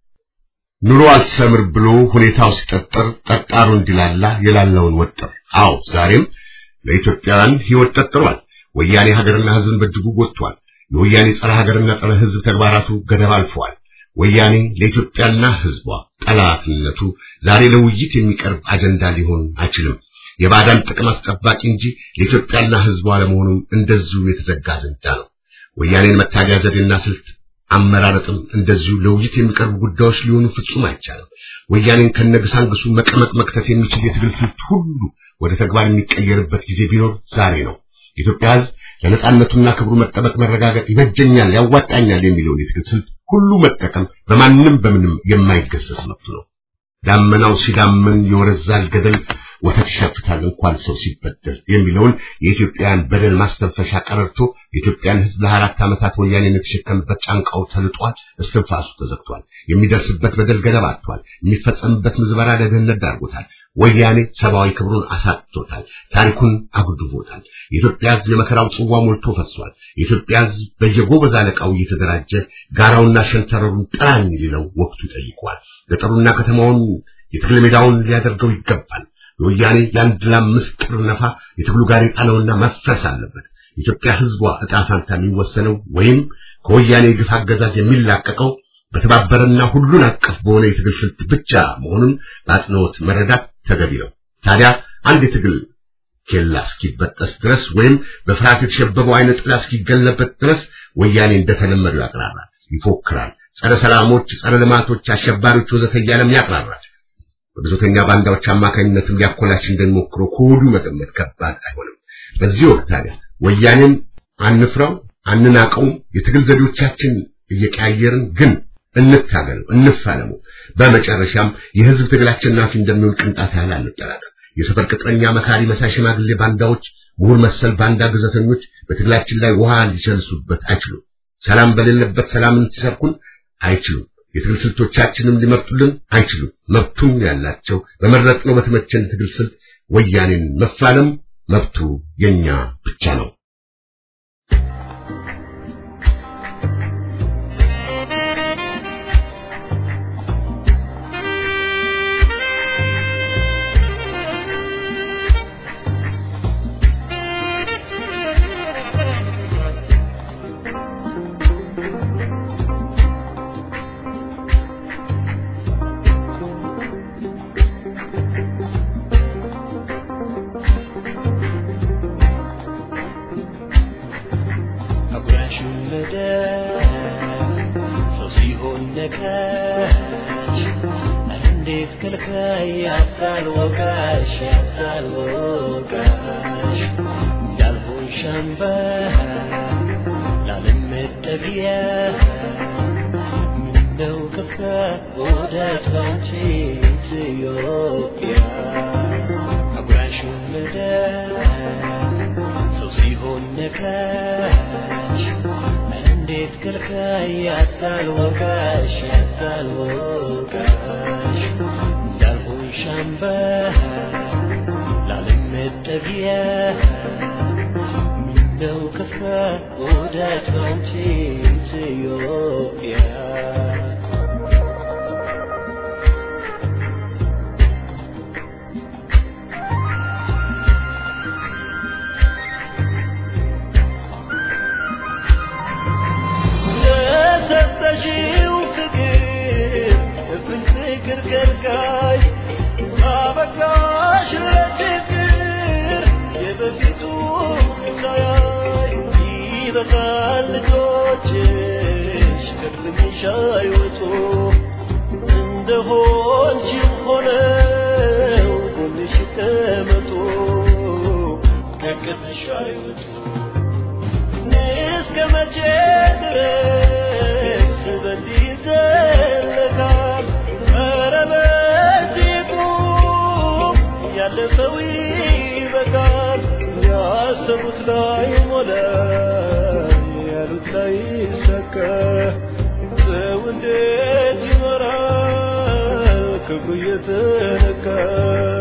[SPEAKER 7] ኑሮ አልሰምር ብሎ ሁኔታው ሲጠጠር ጠጣሩ እንዲላላ የላለውን ወጠር። አዎ ዛሬም ለኢትዮጵያውያን ሕይወት ጠጥሯል። ወያኔ ሀገርና ሕዝብን በእጅጉ ጎድቷል። የወያኔ ጸረ ሀገርና ጸረ ሕዝብ ተግባራቱ ገደብ አልፈዋል። ወያኔ ለኢትዮጵያና ሕዝቧ ጠላትነቱ ዛሬ ለውይይት የሚቀርብ አጀንዳ ሊሆን አይችልም። የባዕዳን ጥቅም አስጠባቂ እንጂ ለኢትዮጵያና ሕዝቧ ለመሆኑም እንደዚሁ የተዘጋ አጀንዳ ነው። ወያኔን መታገያ ዘዴና ስልት አመራረጥም እንደዚሁ ለውይይት የሚቀርቡ ጉዳዮች ሊሆኑ ፍጹም አይቻልም። ወያኔን ከነግሳንግሱ መቀመቅ መክተት የሚችል የትግል ስልት ሁሉ ወደ ተግባር የሚቀየርበት ጊዜ ቢኖር ዛሬ ነው። የኢትዮጵያ ሕዝብ ለነጻነቱና ክብሩ መጠበቅ መረጋገጥ ይበጀኛል፣ ያዋጣኛል የሚለውን የትግል ስልት ሁሉ መጠቀም በማንም በምንም የማይገሰስ መብቱ ነው። ዳመናው ሲዳመን የወረዛል ገደል ወተት ይሸፍታል እንኳን ሰው ሲበደል የሚለውን የኢትዮጵያን በደል ማስተንፈሻ ቀረርቶ የኢትዮጵያን ሕዝብ ለአራት ዓመታት ወያኔን የተሸከምበት ጫንቃው ተልጧል፣ እስትንፋሱ ተዘግቷል። የሚደርስበት በደል ገደብ አጥቷል። የሚፈጸምበት ምዝበራ ለድህነት ዳርጎታል። ወያኔ ሰብአዊ ክብሩን አሳጥቶታል። ታሪኩን አጉድቦታል። የኢትዮጵያ ሕዝብ የመከራው ጽዋ ሞልቶ ፈሷል። የኢትዮጵያ ሕዝብ በየጎበዝ አለቃው እየተደራጀ ጋራውና ሸንተረሩን ጥራኝ ሊለው ወቅቱ ጠይቋል። ገጠሩና ከተማውን የትግል ሜዳውን ሊያደርገው ይገባል። የወያኔ የአንድ ለአምስት ጥር ነፋ የትግሉ ጋሬጣ ነውና መፍረስ አለበት። የኢትዮጵያ ሕዝቧ ዕጣ ፋንታ የሚወሰነው ወይም ከወያኔ ግፍ አገዛዝ የሚላቀቀው በተባበረና ሁሉን አቀፍ በሆነ የትግል ስልት ብቻ መሆኑን በአጽንኦት መረዳት ተገቢ ነው። ታዲያ አንድ የትግል ኬላ እስኪበጠስ ድረስ ወይም በፍርሃት የተሸበበው አይነ ጥላ እስኪገለበት ድረስ ወያኔ እንደተለመደው ያቅራራል፣ ይፎክራል። ጸረ ሰላሞች፣ ጸረ ልማቶች፣ አሸባሪዎች ወዘተ እያለም ያቅራራል። በብዙተኛ ባንዳዎች አማካኝነትም ሊያኮላሽ እንደሚሞክረው ከወዲሁ መገመት ከባድ አይሆንም። በዚህ ወቅት ታዲያ ወያኔን አንፍራው፣ አንናቀውም። የትግል ዘዴዎቻችን እየቀያየርን ግን እንታገሉ፣ እንፋለሙ። በመጨረሻም የህዝብ ትግል አሸናፊ እንደሚሆን ቅንጣት ያህል አንጠራጠር። የሰፈር ቅጥረኛ፣ መካሪ፣ መሳይ፣ ሽማግሌ ባንዳዎች፣ ምሁር መሰል ባንዳ ግዘተኞች በትግላችን ላይ ውሃ ሊቸልሱበት አይችሉም። ሰላም በሌለበት ሰላምን ሲሰብኩን አይችሉም። የትግል ስልቶቻችንም ሊመርጡልን አይችሉም። መብቱም ያላቸው በመረጥነው በተመቸን ትግል ስልት ወያኔን መፋለም መብቱ የኛ ብቻ ነው።
[SPEAKER 2] ከልካይ ያታልወቃሽ ያታልወቃሽ እንዳልሆን ሻምባ ላለመጠቢያ ምነው ከፋ ወዳት ባንቺ ኢትዮጵያ አጉራሹ ምድር ሰው ሲሆን ነካሽ እንዴት ከልካይ ያታልወቃሽ ያታልወቃሽ እንዳልሆን ሻምባ ላለመጠቢያ ምነው ከፋ ወዳት ባንቺ ኢትዮጵያ ለሰጠሽው ፍቅር እፍን ፍቅር ከልካይ አበቃሽ ለችግር የበፊቱ ሳያይ ይበቃል ልጆችሽ ከድምሽ አይወጡ እንደሆንሽም ሆነው ጎንሽ ተመጡ ከቅጥሽ አይወጡ እስከ መቼ ድረስ በዚህ ይዘለቃል? ኧረ በዚህ ቁም፣ ያለፈው ይበቃል። ያሰቡት ላይ ሞላ፣ ያሉት ላይ ይሳካ። ሰው እንዴት ይኖራል ክብሩ እየተነካ?